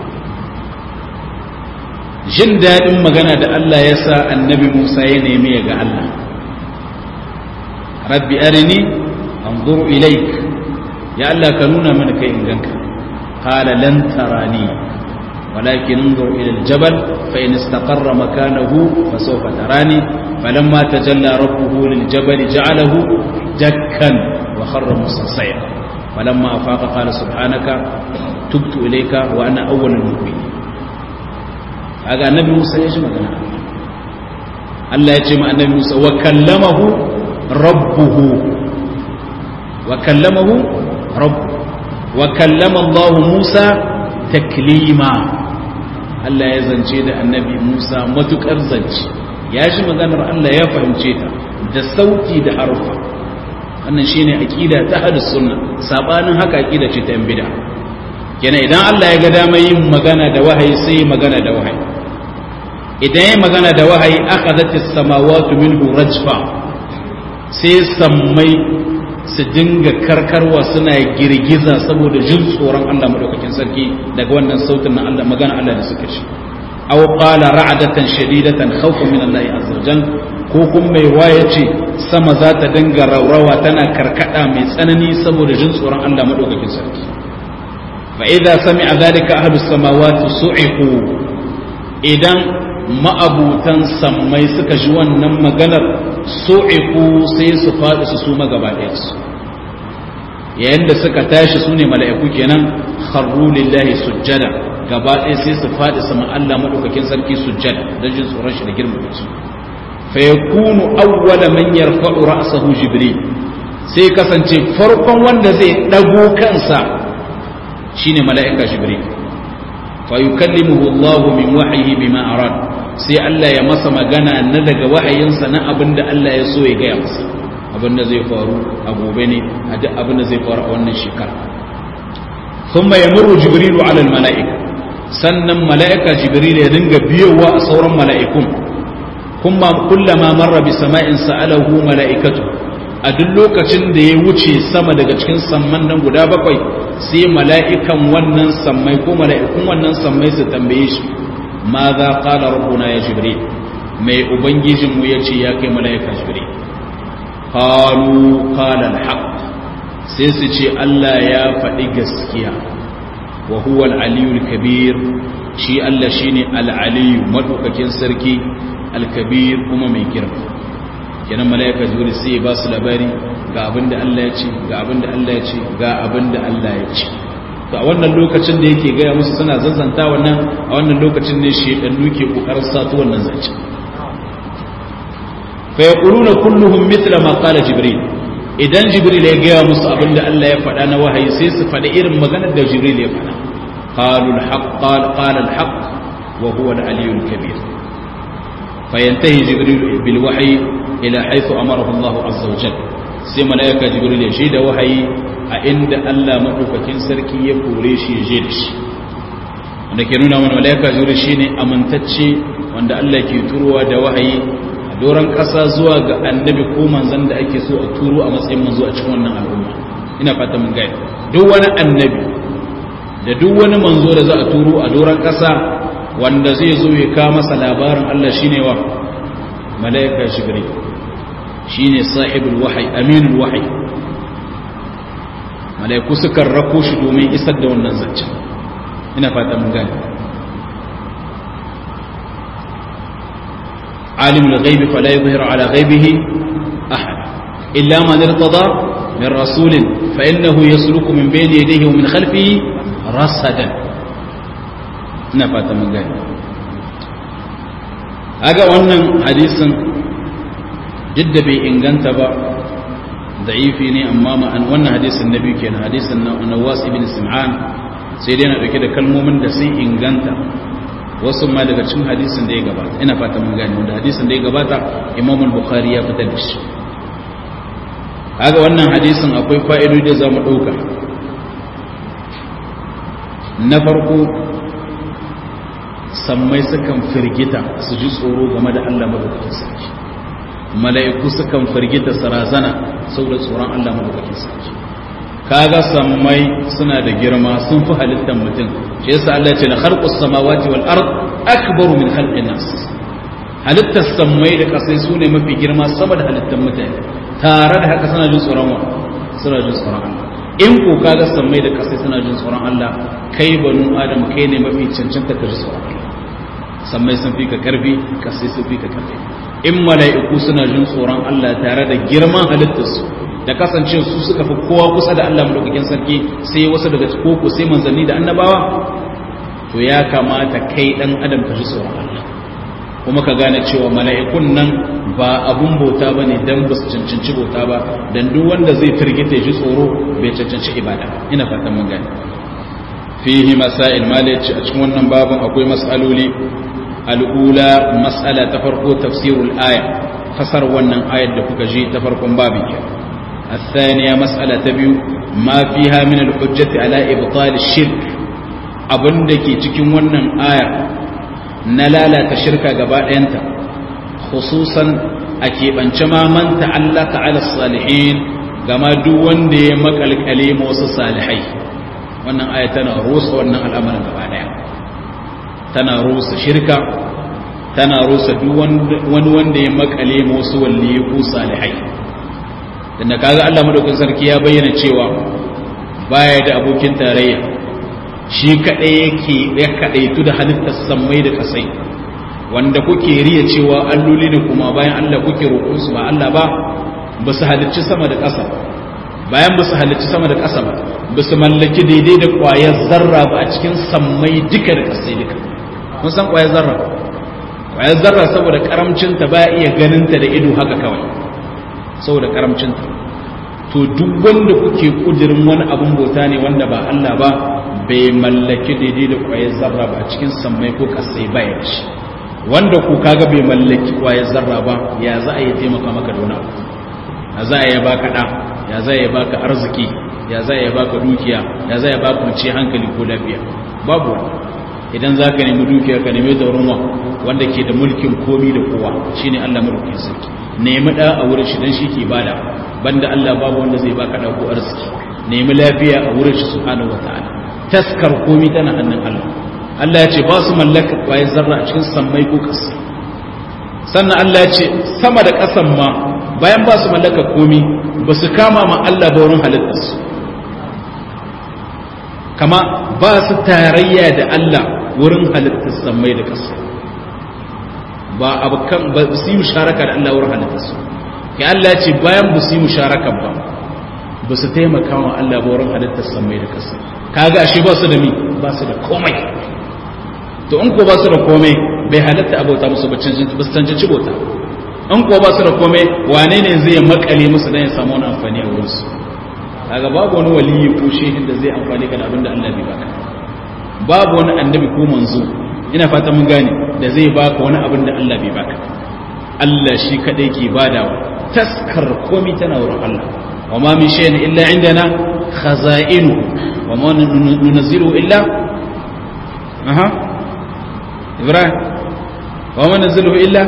jin daɗin magana da Allah ya sa annabi Musa ya nemi ya ga Allah rabbi arini anzuru ilaik ya Allah ka nuna mana kai in ganka qala lan tarani ولكن انظر إلى الجبل فإن استقر مكانه فسوف تراني فلما تجلى ربه للجبل جعله دكا وخر موسى صيحا فلما أفاق قال سبحانك تبت إليك وأنا أول المؤمنين هذا النبي موسى يجمع الله يجمع النبي موسى وكلمه ربه وكلمه ربه وكلم الله موسى تكليما Allah ya zance da annabi Musa matukar zance ya shi maganar Allah ya fahimce ta da sauti da harufa wannan shine aqida ta ahlus sunna sabanin haka aqida ce ta yan bid'a kenan idan Allah ya ga dama yin magana da wahayi sai magana da wahayi idan ya magana da wahayi akhadhatis samawati minhu rajfa sai sammai su dinga karkarwa suna girgiza saboda jin tsoron Allah madaukakin sarki daga wannan sautin na Allah magana Allah da suka shi aw qala ra'datan shadidatan khawfan min Allah azza wajal ko kuma mai waya ce sama za ta dinga raurawa tana karkada mai tsanani saboda jin tsoron Allah madaukakin sarki fa idza sami'a dhalika ahlus samawati su'iqu idan ma'abutan sammai suka ji wannan maganar su'iku sai su faɗi su suma gaba ɗaya su yayin da suka tashi su ne mala'iku kenan kharru lillahi sujjada gaba ɗaya sai su faɗi sama Allah madaukakin sarki sujjada don jin tsoron shi da girmama su fa yakunu awwala man yarfa'u ra'sahu jibril sai kasance farkon wanda zai dago kansa shine mala'ika jibril fa yukallimuhu Allah min wahyihi bima arad sai Allah ya masa magana na daga wahayinsa na abin da Allah ya so ya gaya masa abin da zai faru a gobe ne a duk abin da zai faru a wannan shekara thumma yamurru jibrilu ala almalaika sannan malaika jibril ya dinga biyowa a sauran mala'ikun kuma kullama marra bi sama'in sa'alahu mala'ikatu a duk lokacin da ya wuce sama daga cikin samman nan guda bakwai sai mala'ikan wannan sammai ko mala'ikun wannan sammai su tambaye shi ma za ƙala rabbuna ya jibril mai ubangijinmu ya ce ya kai mala'ika jibril qalu qala al sai su ce Allah ya faɗi gaskiya wa huwa al-aliyul kabir shi Allah shine al-aliyu madaukakin sarki al-kabir kuma mai girma kenan mala'ika jibril sai ba su labari ga abinda Allah ya ce ga abinda Allah ya ce ga abinda Allah ya ce to a wannan lokacin da yake gaya musu suna zanzanta wannan a wannan lokacin ne shedannu ke kokarin sato wannan zance fa yaquluna kulluhum mithla ma qala jibril idan jibril ya gaya musu abinda Allah ya faɗa na wahayi sai su faɗi irin maganar da jibril ya faɗa qalu al-haqq qala al-haqq wa huwa al-aliyyul kabir fayantahi jibril bil wahyi ila haythu amarahu Allah azza wa jalla sai malaika jibril ya shaida wahayi a inda Allah maɗaukakin sarki ya kore shi ya je da shi wanda ke nuna mana malaika jibril shine amintacce wanda Allah ke turowa da wahayi a doron ƙasa zuwa ga annabi ko manzon da ake so a turo a matsayin manzo a cikin wannan al'umma ina fata mun gaya duk wani annabi da duk wani manzo da za a turo a doron ƙasa wanda zai zo ya kawo masa labarin Allah shine wa malaika jibril shine sahibul wahyi aminul wahyi malaiku sukan rako shi domin isar da wannan zance ina fata mun gane alimul ghaibi fala yuzhiru ala ghaibihi ahad illa man irtada min rasulin fa innahu yasluku min bayni yadayhi wa min khalfihi rasadan ina fata mun gane aga wannan hadisin jidda bai inganta ba da'ifi ne amma ma'an wannan hadisin na biyu kenan hadisin na Nawas ibn Sim'an sai dai na dauke da kalmomin da sun inganta wasu ma daga cikin hadisin da ya gabata ina fata mun gane wanda hadisin da ya gabata Imam al-Bukhari ya fitar da shi kaga wannan hadisin akwai fa'idodi da zamu dauka na farko sammai sukan firgita su ji tsoro game da Allah madaukakin sarki mala'iku sukan firgita sarazana saboda tsoron Allah madaukakin sarki kaga sammai suna da girma sun fi halittar mutum shi yasa Allah ya ce la khalqus samawati wal ard akbaru min khalqin nas halittar sammai da kasai su ne mafi girma sama da halittar mutane tare da haka suna jin tsoron wa suna jin tsoron Allah in ko kaga sammai da kasai suna jin tsoron Allah kai banu adam kai ne mafi cancanta ka ji tsoron Allah sammai sun fi ka karfi kasai sun fi ka karfi in mala'iku suna jin tsoron Allah tare da girman halittarsu da kasance su suka fi kowa kusa da Allah madaukakin sarki sai wasu daga koko sai manzanni da annabawa to ya kamata kai dan adam ka ji tsoron Allah kuma ka gane cewa mala'ikun nan ba abun bauta ba ne don ba su cancanci bauta ba don duk wanda zai firgita ji tsoro bai cancanci ibada ina fatan mun gane fihi masail malaci a cikin wannan babin akwai mas'aloli al'ula mas'ala ta farko tafsirul aya fasar wannan ayar da kuka ji ta farkon babin ke الثانية مسألة تبيو ما فيها من الحجة على إبطال الشرك abin da ke cikin wannan aya na lalata shirka gaba ɗayanta khususan a keɓance ma man ta'allaka ala salihin gama duk wanda ya makalkale wasu salihai wannan aya tana rusa wannan al'amarin gaba ɗaya tana rusa shirka tana rusa duk wani wanda ya makale wasu walliyi ko salihai da kaga Allah madaukakin sarki ya bayyana cewa baya da abokin tarayya shi kaɗai yake ya kaɗaitu da halittar sammai da ƙasai wanda kuke riya cewa alloli da kuma bayan Allah kuke roƙonsu ba Allah ba ba su halicci sama da ƙasa bayan ba su halicci sama da ƙasa ba ba su mallaki daidai da ƙwayar zarra ba a cikin sammai duka da ƙasai duka mun san ƙwayar zarra ƙwayar zarra saboda karamcinta ba iya ganinta da ido haka kawai saboda karamcinta to duk wanda kuke kudirin wani abun bauta ne wanda ba Allah ba bai mallaki daidai da kwayar zarra ba cikin sammai ko kasai baya da shi wanda ku kaga bai mallaki kwayar zarra ba ya za a yi taimaka maka da wani abu ya za a yi baka ɗa ya za a yi baka arziki ya za a yi baka dukiya ya za a yi baka kwanci hankali ko lafiya babu wani idan za ka nemi dukiya ka nemi da ruwa wanda ke da mulkin komi da kowa shine Allah mulkin sarki nemi ɗa a wurin shi dan shi ke bada banda Allah babu wanda zai baka ɗa ko arziki nemi lafiya a wurin shi subhanahu wataala taskar komi tana hannun Allah Allah ya ce ba su mallaka kwaye zarra a cikin sammai ko ƙasa sannan Allah ya ce sama da ƙasan ma bayan ba su mallaka komi ba su kama ma Allah ba wurin halittarsu kama ba su tarayya da Allah wurin halittar sammai da ƙasa ba abokan ba su yi musharaka da Allah wurin halittarsu kai Allah ya ce bayan ba su yi musharaka ba ba su taimaka wa Allah ba wurin halittar sammai da ƙasa kaga ashe ba su da mi ba su da komai to in ko ba su da komai bai halatta abota musu ba su cancanci bauta in ko ba su da komai wane ne zai makale musu dan ya samu wani amfani a wurinsu kaga babu wani waliyi ko shehin da zai amfani ka da abin da Allah bai baka babu wani annabi ko manzo ina fata mun gane da zai baka wani abin da Allah bai baka Allah shi kadai ke badawa taskar komai tana wurin Allah wa ma min shay'in illa indana khaza'inu wa ma nunzilu illa aha ibrahim wa ma nunzilu illa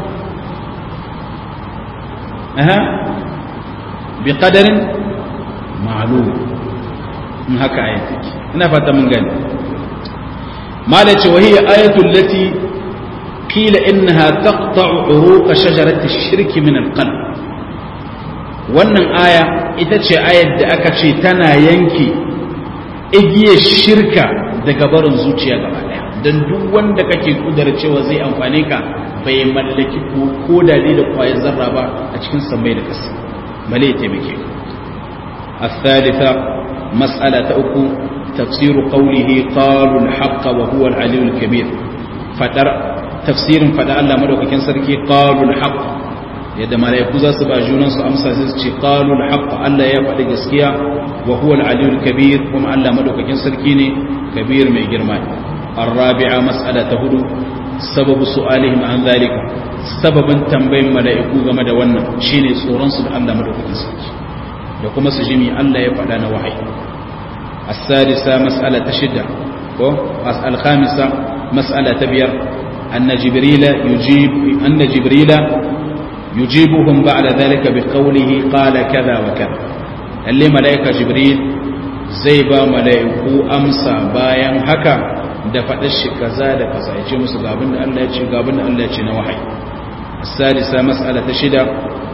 aha bi qadarin ma'lum in haka ayati ina fata mun gani malace wa hiya ayatu allati qila innaha taqta'u uruq shajarati ash-shirk min al-qalb wannan aya ita ce ayar da aka ce tana yanke igiyar shirka daga barin zuciya gaba daya don duk wanda kake kudar cewa zai amfane ka bai mallaki ko da da kwayar zarra ba a cikin sammai da ƙasa bale ya taimake ka الثالثة مسألة أكو تفسير قوله قالوا الحق وهو العلي الكبير فتر تفسير فدع الله مدوك كان سركي قالوا الحق yadda malaiku za su ba junansu amsa sai su ce qalu al Allah ya faɗi gaskiya wa huwa al-aliyyul kabir kuma Allah madaukakin sarki ne kabir mai girma ar-rabi'a mas'ala ta hudu sababu su'alihim an zalika sababin tambayin malaiku game da wannan shine tsoron su da Allah madaukakin sarki da kuma su jimi Allah ya faɗa na wahayi as-sadisa mas'ala ta shida ko al-khamisa mas'ala ta biyar anna jibrila yujib anna jibrila يجيبهم بعد ذلك بقوله قال كذا وكذا اللي ملائكة جبريل زي با ملائكو أمسى باين هكا da faɗar shi kaza da kaza ya ce musu gabin da Allah ya ce gabin da Allah ya ce na wahayi salisa mas'ala ta shida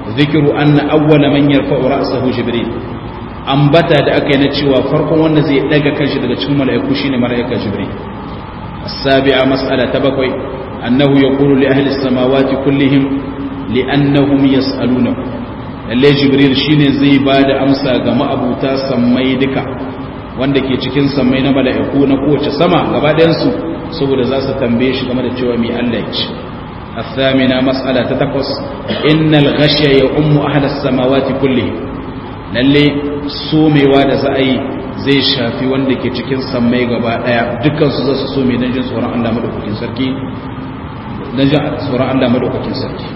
zikiru anna awwala man yarfa'u ra'sahu jibril ambata da aka yi na cewa farkon wanda zai daga kanshi daga cikin mala'iku shine mala'ika jibril as-sabi'a mas'ala ta bakwai annahu yaqulu li ahli as-samawati kullihim li'annahum yas'aluna lalle jibril shine zai bada amsa ga ma'abuta sammai duka wanda ke cikin sammai na mala'iku na kowace sama gaba ɗayan su saboda za su tambaye shi game da cewa mai Allah ya ce الثامنة مسألة تتقص إن الغشي يؤم أهل السماوات كلهم lalle somewa da za a yi zai shafi wanda ke cikin sammai gaba daya dukansu za su some don jin tsoron Allah madaukakin sarki don jin tsoron Allah madaukakin sarki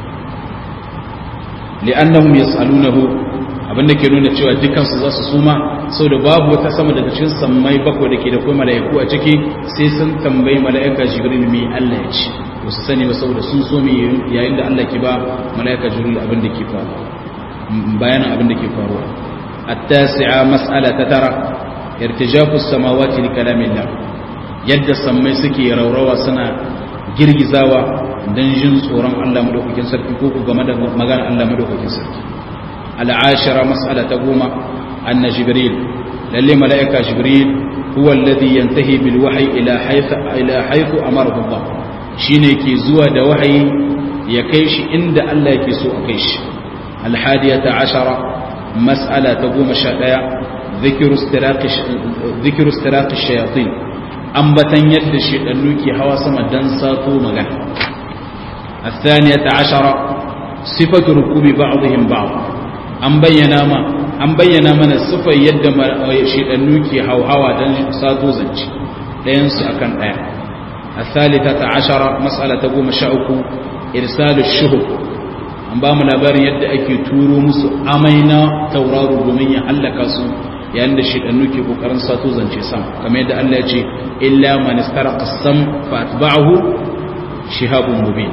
li'annahum yas'alunahu abinda ke nuna cewa dukansu za su suma saboda babu wata sama daga cikin sammai bakwai da ke da kuma mala'iku a ciki sai sun tambayi mala'ika jibril me Allah ya ce ba su sani ba saboda sun so me yayin da Allah ke ba mala'ika jibril abin da ke faruwa bayanin abin da ke faruwa التاسعة مسألة ترى ارتجاف السماوات لكلام الله يد سمي سكي روروا سنة girgizawa don jin tsoron Allah madaukakin sarki ko ku game da magana Allah madaukakin sarki al'ashara mas'ala ta goma anna jibril lalle mala'ika jibril huwa alladhi yantahi bil wahyi ila haythu ila haythu amarahu Allah shine ke zuwa da wahayi ya kai shi inda Allah yake so a kai shi al-hadiyata ashara مسألة تقوم الشائع ذكر استراق ذكر استراق الشياطين أنبتن يد الشيطان هوا سما دنساتو مغان الثانية عشرة صفة ركوب بعضهم بعض أن بينا ما أن بينا من الصفة يد الشيطان هوا هوا دنساتو زنج لينس أكن آية الثالثة عشرة مسألة تقوم الشاؤك إرسال الشهب an ba mu labarin yadda ake turo musu amai na tauraro domin ya hallaka su yayin da shidannu ke kokarin sato zance sam kamar yadda Allah ya ce illa man istaraqa sam fa atba'ahu shihabun mubin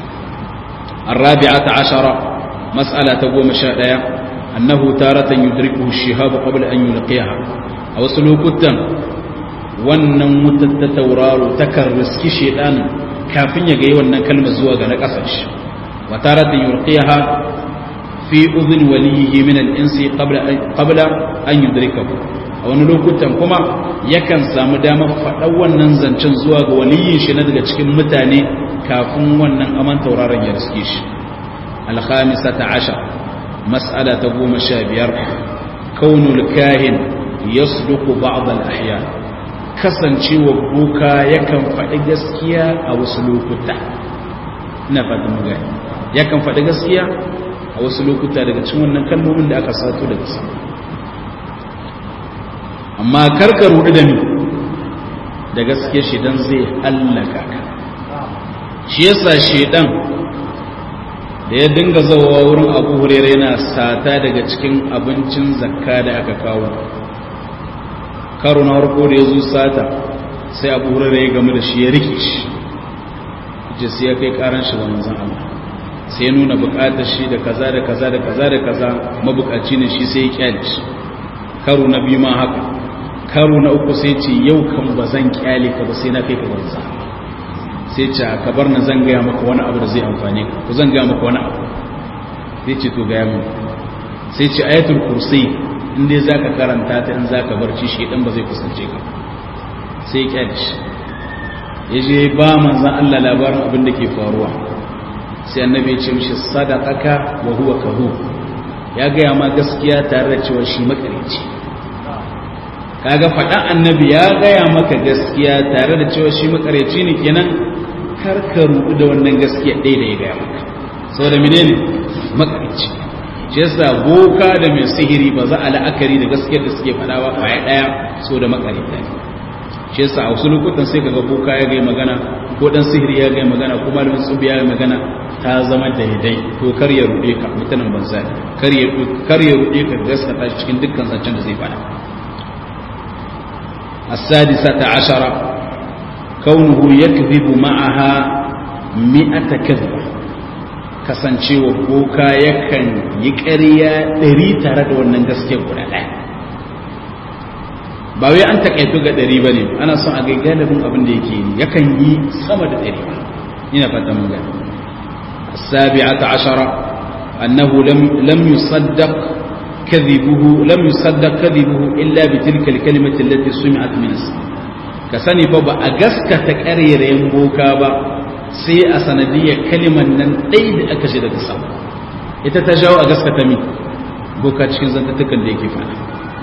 الرابعة عشرة مسألة تقوم شاء أنه تارة يدركه الشهاب قبل أن يلقيها أو سلوكتا wannan wutar ta tauraro takan riski shedan kafin ya ga wannan kalmar zuwa ga na kasashe وتارة يلقيها في أذن وليه من الإنس قبل قبل أن يدركه wani lokutan kuma yakan samu damar faɗa wannan zancen zuwa ga waliyin shi na daga cikin mutane kafin wannan aman tauraron ya riske shi alhamisa ta asha mas'ala ta goma sha biyar kaunul kahin yasduqu ba'd al-ahya kasancewa boka yakan faɗi gaskiya a wasu lokuta ina fatan mu gani yakan faɗi gaskiya a wasu lokuta daga cikin wannan kalmomin da aka sato daga sama amma karka rudu da ni da gaskiya shedan zai hallaka ka shi yasa shedan da ya dinga zawowa wurin abu hurere yana sata daga cikin abincin zakka da aka kawo karo na harko da ya zo sata sai abu hurere ya gamu da shi ya rike shi jisi ya kai karan shi ga manzan Allah sai nuna bukatar shi da kaza da kaza da kaza da kaza mabukaci ne shi sai ya kyale shi karo na biyu ma haka karo na uku sai ce yau kan ba zan kyale ka ba sai na kai ka banza sai ce ka bar na zan gaya maka wani abu da zai amfane ka ku zan gaya maka wani abu sai ce to gaya mu sai ce ayatul kursi in dai zaka karanta ta in zaka barci shi dan ba zai kusance ka sai ya kyale shi ya je ba manzan Allah labarin abin da ke faruwa sai annabi ya ce mishi sadaqaka wa huwa kahu ya gaya ma gaskiya tare da cewa shi makarici kaga faɗan annabi ya gaya maka gaskiya tare da cewa shi makarici ne kenan karka rubu da wannan gaskiya ɗaya da ya gaya maka saboda menene makarici shi yasa boka da mai sihiri ba za a la'akari da gaskiyar da suke faɗa ba kwaya ɗaya so da makarita ne shi yasa a wasu lokutan sai kaga boka ya gai magana ko dan sihiri ya gai magana ko malamin tsubi ya gai magana ta zama daidai to kar ya rude ka mutanen banza kar ya kar ya rude ka gaskata shi cikin dukkan zancen da zai fada السادسة عشرة كونه يكذب معها مئة كذبة kasancewa boka yakan yi ƙarya ɗari tare da wannan gaske guda ɗaya ba wai an takaitu ga ɗari ba ne ana son a gai galibin abin da yake yi yakan yi sama da ɗari ina fata mun gani sabi'ata ashara annahu lam lam yusaddaq kadhibuhu lam yusaddaq kadhibuhu illa bi tilka al-kalimati allati sumi'at min ka sani fa ba a gaskata ƙarerayen boka ba sai a sanadiyar kalimar nan ɗai da aka shi daga sama ita ta jawo a gaskata mi boka cikin zantattukan da yake fada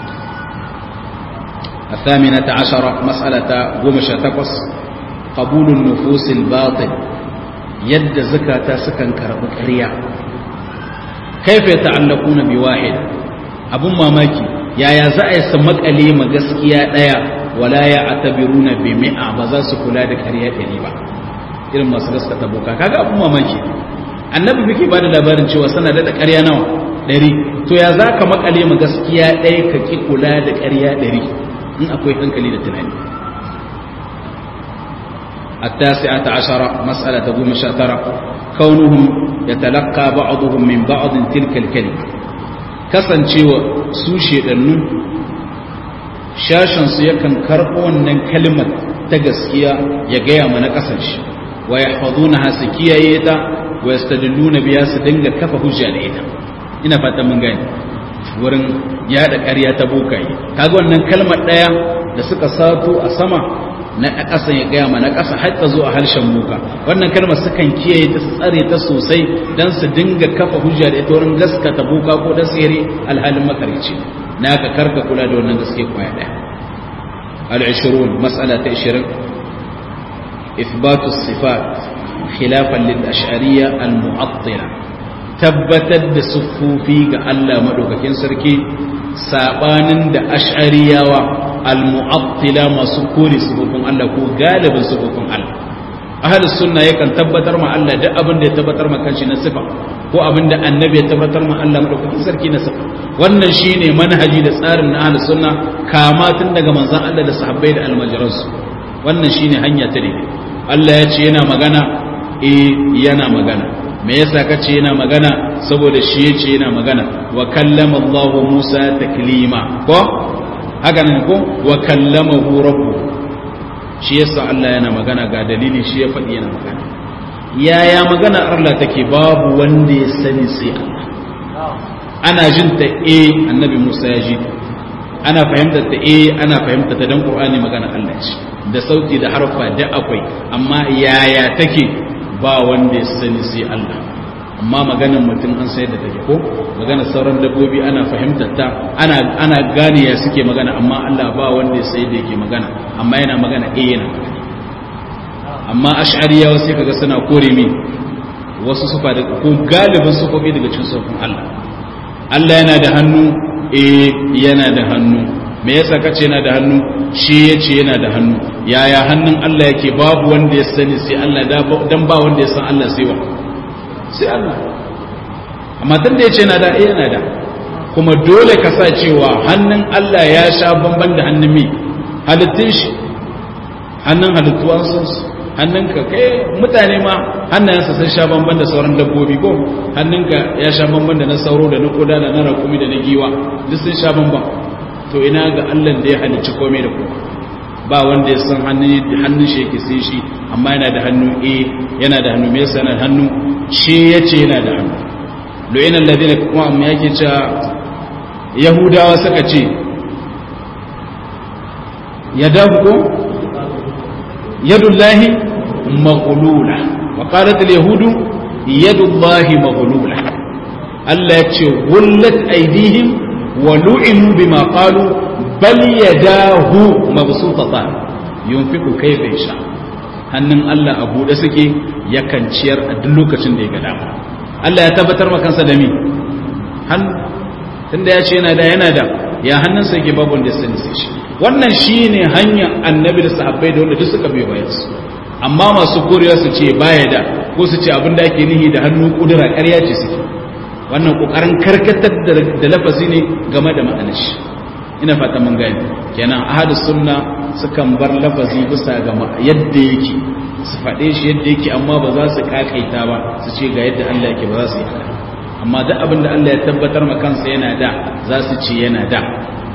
الثامنة عشرة مسألة قمش تقص قبول النفوس الباطل يد زكاة سكن كرب كريا كيف يتعلقون بواحد أبو ماماكي يا يا زعي سمك ألي مغسكيا ديا ولا يعتبرون بمئة بزاس كلا كريا كريبا irin masu gaskata boka kaga abun mamaki annabi muke bada labarin cewa sana da ƙarya nawa ɗari to ya za ka makale ma gaskiya ɗaya ka ki kula da ƙarya ɗari in akwai hankali da tunani التاسعة عشرة مسألة تقوم شاترة كونهم يتلقى بعضهم من بعض تلك الكلمة كسن شوى سوشي لنو شاشن سيكن كربون من كلمة تقسكيا يقيا من كسنش ويحفظونها سكيا يتا ويستدلون بها سدنغ كفا هجا لإيتا ina fatan mun gani wurin yada ƙarya ta bokaye kaga wannan kalmar ɗaya da suka sato a sama na ƙasa ya gaya ma na ƙasa har ta zo a harshen muka wannan kalmar sukan kiyaye ta tsare ta sosai don su dinga kafa hujja da ita wurin gaskata boka ko da tsere alhalin makarici na ka karka kula da wannan gaske kwaya ɗaya al-20 mas'ala ta 20 ithbatu sifat khilafan lil ash'ariyya al-mu'attila tabbatar da siffofi ga Allah madaukakin sarki sabanin da ash'ariyawa al-mu'attila masu kore sifofin Allah ko galibin sifofin Allah ahlus sunna yakan tabbatar ma Allah duk abin da ya tabbatar ma kanshi na sifa ko abin da annabi ya tabbatar ma Allah madaukakin sarki na sifa wannan shine manhaji da tsarin na ahlus sunna kama tun daga manzon Allah da sahabbai da almajiransu wannan shine hanya ta daidai Allah ya ce yana magana eh yana magana me yasa kace yana magana saboda shi yace yana magana wa kallama Allah Musa taklima ko haka ne ko wa kallamahu rabbu shi yasa Allah yana magana ga dalili shi ya faɗi yana magana yaya magana Allah take babu wanda ya sani sai Allah ana jin ta eh annabi Musa ya ji ana fahimtar ta eh ana fahimtar ta dan Qur'ani magana Allah ce da sauti da harfa da akwai amma yaya take ba wanda ya sani sai Allah amma maganar mutum an sayar da take ko maganar sauran dabbobi ana fahimtar ta ana ana gane ya suke magana amma Allah ba wanda ya sayar da yake magana amma yana magana eh yana magana amma ash'ariyawa sai kaga suna kore min wasu sufa da ko galibin sufofi daga cikin sufofin Allah Allah yana da hannu eh yana da hannu me yasa kace yana da hannu shi yace yana da hannu yaya hannun Allah yake babu wanda ya sani sai Allah dan ba wanda ya san Allah sai wa sai Allah amma tun da yace yana da eh yana da kuma dole ka sa cewa hannun Allah ya sha bamban da hannun mi halittun shi hannun halittuwan sun hannunka kai mutane ma hannayensa sun sha bamban da sauran dabbobi ko hannunka ya sha bamban da na sauro da na koda da na rakumi da na giwa duk sun sha bamban to ina ga Allah da ya halicci komai da komai ba wanda ya san hannun shi yake sai shi amma yana da hannu eh yana da hannu me yasa yana da hannu shi yace yana da hannu lo'ina alladhina kuma amma yake cewa yahudawa suka ce yadahu ko yadullahi maghlula wa qalat alyahudu yadullahi maghlula Allah ya ce gullat aydihim wa lu'inu bima qalu bal yadahu mabsutatan yunfiqu kayfa yasha hannun Allah a bude suke yakan ciyar a duk lokacin da ya ga dama Allah ya tabbatar ma kansa da mi hannu tunda ya ce yana da yana da ya hannunsa yake babu wanda ya sani sai shi wannan shine hanyar annabi da sahabbai da wanda duk suka biyo bayan su amma masu korewa su ce baya da ko su ce abin da ake nihi da hannu kudura ƙarya ce suke wannan kokarin karkatar da lafazi ne game da ma'anar shi ina fata mun gani kenan ahadus sunna sukan bar lafazi bisa ga yadda yake su faɗe shi yadda yake amma ba za su kakaita ba su ce ga yadda Allah yake ba za su yi haka amma duk abin da Allah ya tabbatar ma kansa yana da za su ce yana da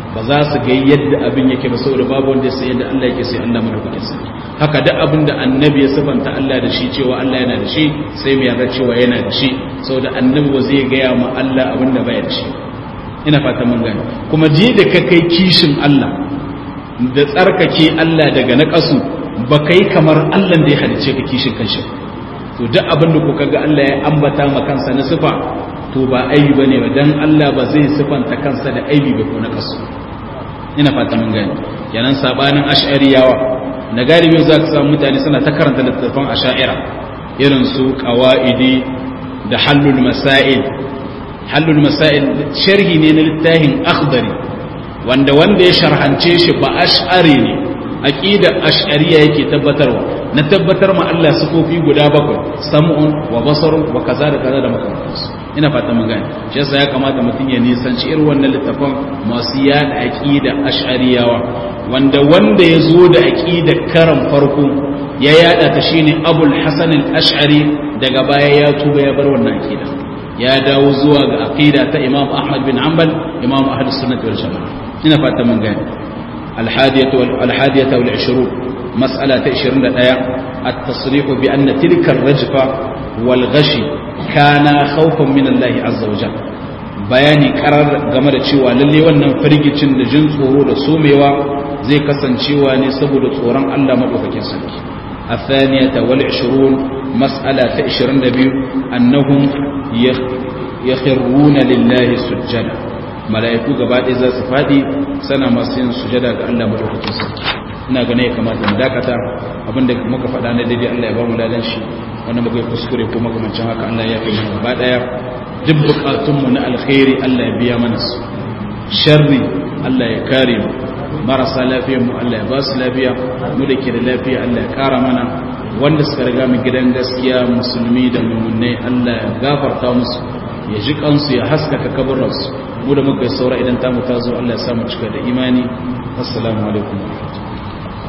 ba za su ga yadda abin yake ba saboda babu wanda sai yadda Allah yake sai Allah madaukakin sarki haka duk abin da annabi ya sabanta Allah da shi cewa Allah yana da shi sai mu yarda cewa yana da shi saboda annabi ba zai gaya ma Allah abin da bai da shi ina fata mun gane kuma ji da ka kai kishin Allah da tsarkake Allah daga naƙasu ba kai kamar Allah da ya halice ka kishin kanshi to duk abin da kuka ga Allah ya ambata ma kansa na sifa to ba aibi bane ba dan Allah ba zai sifanta kansa da aibi ba ko na kasu ina fata mun gane kenan sabanin ash'ariyawa na galibi za ka samu mutane suna ta karanta littattafan ash'ira irin su qawaidi da hallul masail hallul masail sharhi ne na littafin akhdari wanda wanda ya sharhance shi ba ash'ari ne aqida ash'ariya yake tabbatarwa na tabbatar ma Allah sifofi guda bakwai sam'un wa basarun wa kaza da kaza da makamantansu ina fata mun gane shi yasa ya kamata mutum ya nisanci irin wannan littafin masu yada aqida ash'ariyawa wanda wanda ya zo da aqida karan farko ya yada ta shine abul hasan al-ash'ari daga baya ya tuba ya bar wannan aqida ya dawo zuwa ga aqida ta imam ahmad bin hanbal imam ahlus sunnah wal jamaa ina fata mun gane الحادية الحادية والعشرون مسألة عشرين دقيقة التصريح بأن تلك الرجفة والغشي كان خوفا من الله عز وجل bayani karar game da cewa lalle wannan firgicin da jin tsoro da somewa zai kasancewa ne saboda tsoron Allah madaukakin sarki الثانية والعشرون مسألة عشرين دبيو أنهم يخرون لله سجدا mala'iku gaba ɗaya za su faɗi sana masu yin sujada ga Allah madaukakin sarki ina gane ya kamata mu dakata abinda muka faɗa na daidai Allah ya ba mu ladan shi wanda muka yi kuskure ko makamancin haka Allah ya fi mana gaba ɗaya duk buƙatunmu na alkhairi Allah ya biya mana su sharri Allah ya kare mu marasa lafiyar mu Allah ya ba su lafiya mu da ke da lafiya Allah ya kara mana wanda suka riga mu gidan gaskiya musulmi da mummunai Allah ya gafarta musu ya ji kansu ya haskaka kaburinsu mu da muka yi saura idan tamu ta zo Allah ya samu cika da imani assalamu alaikum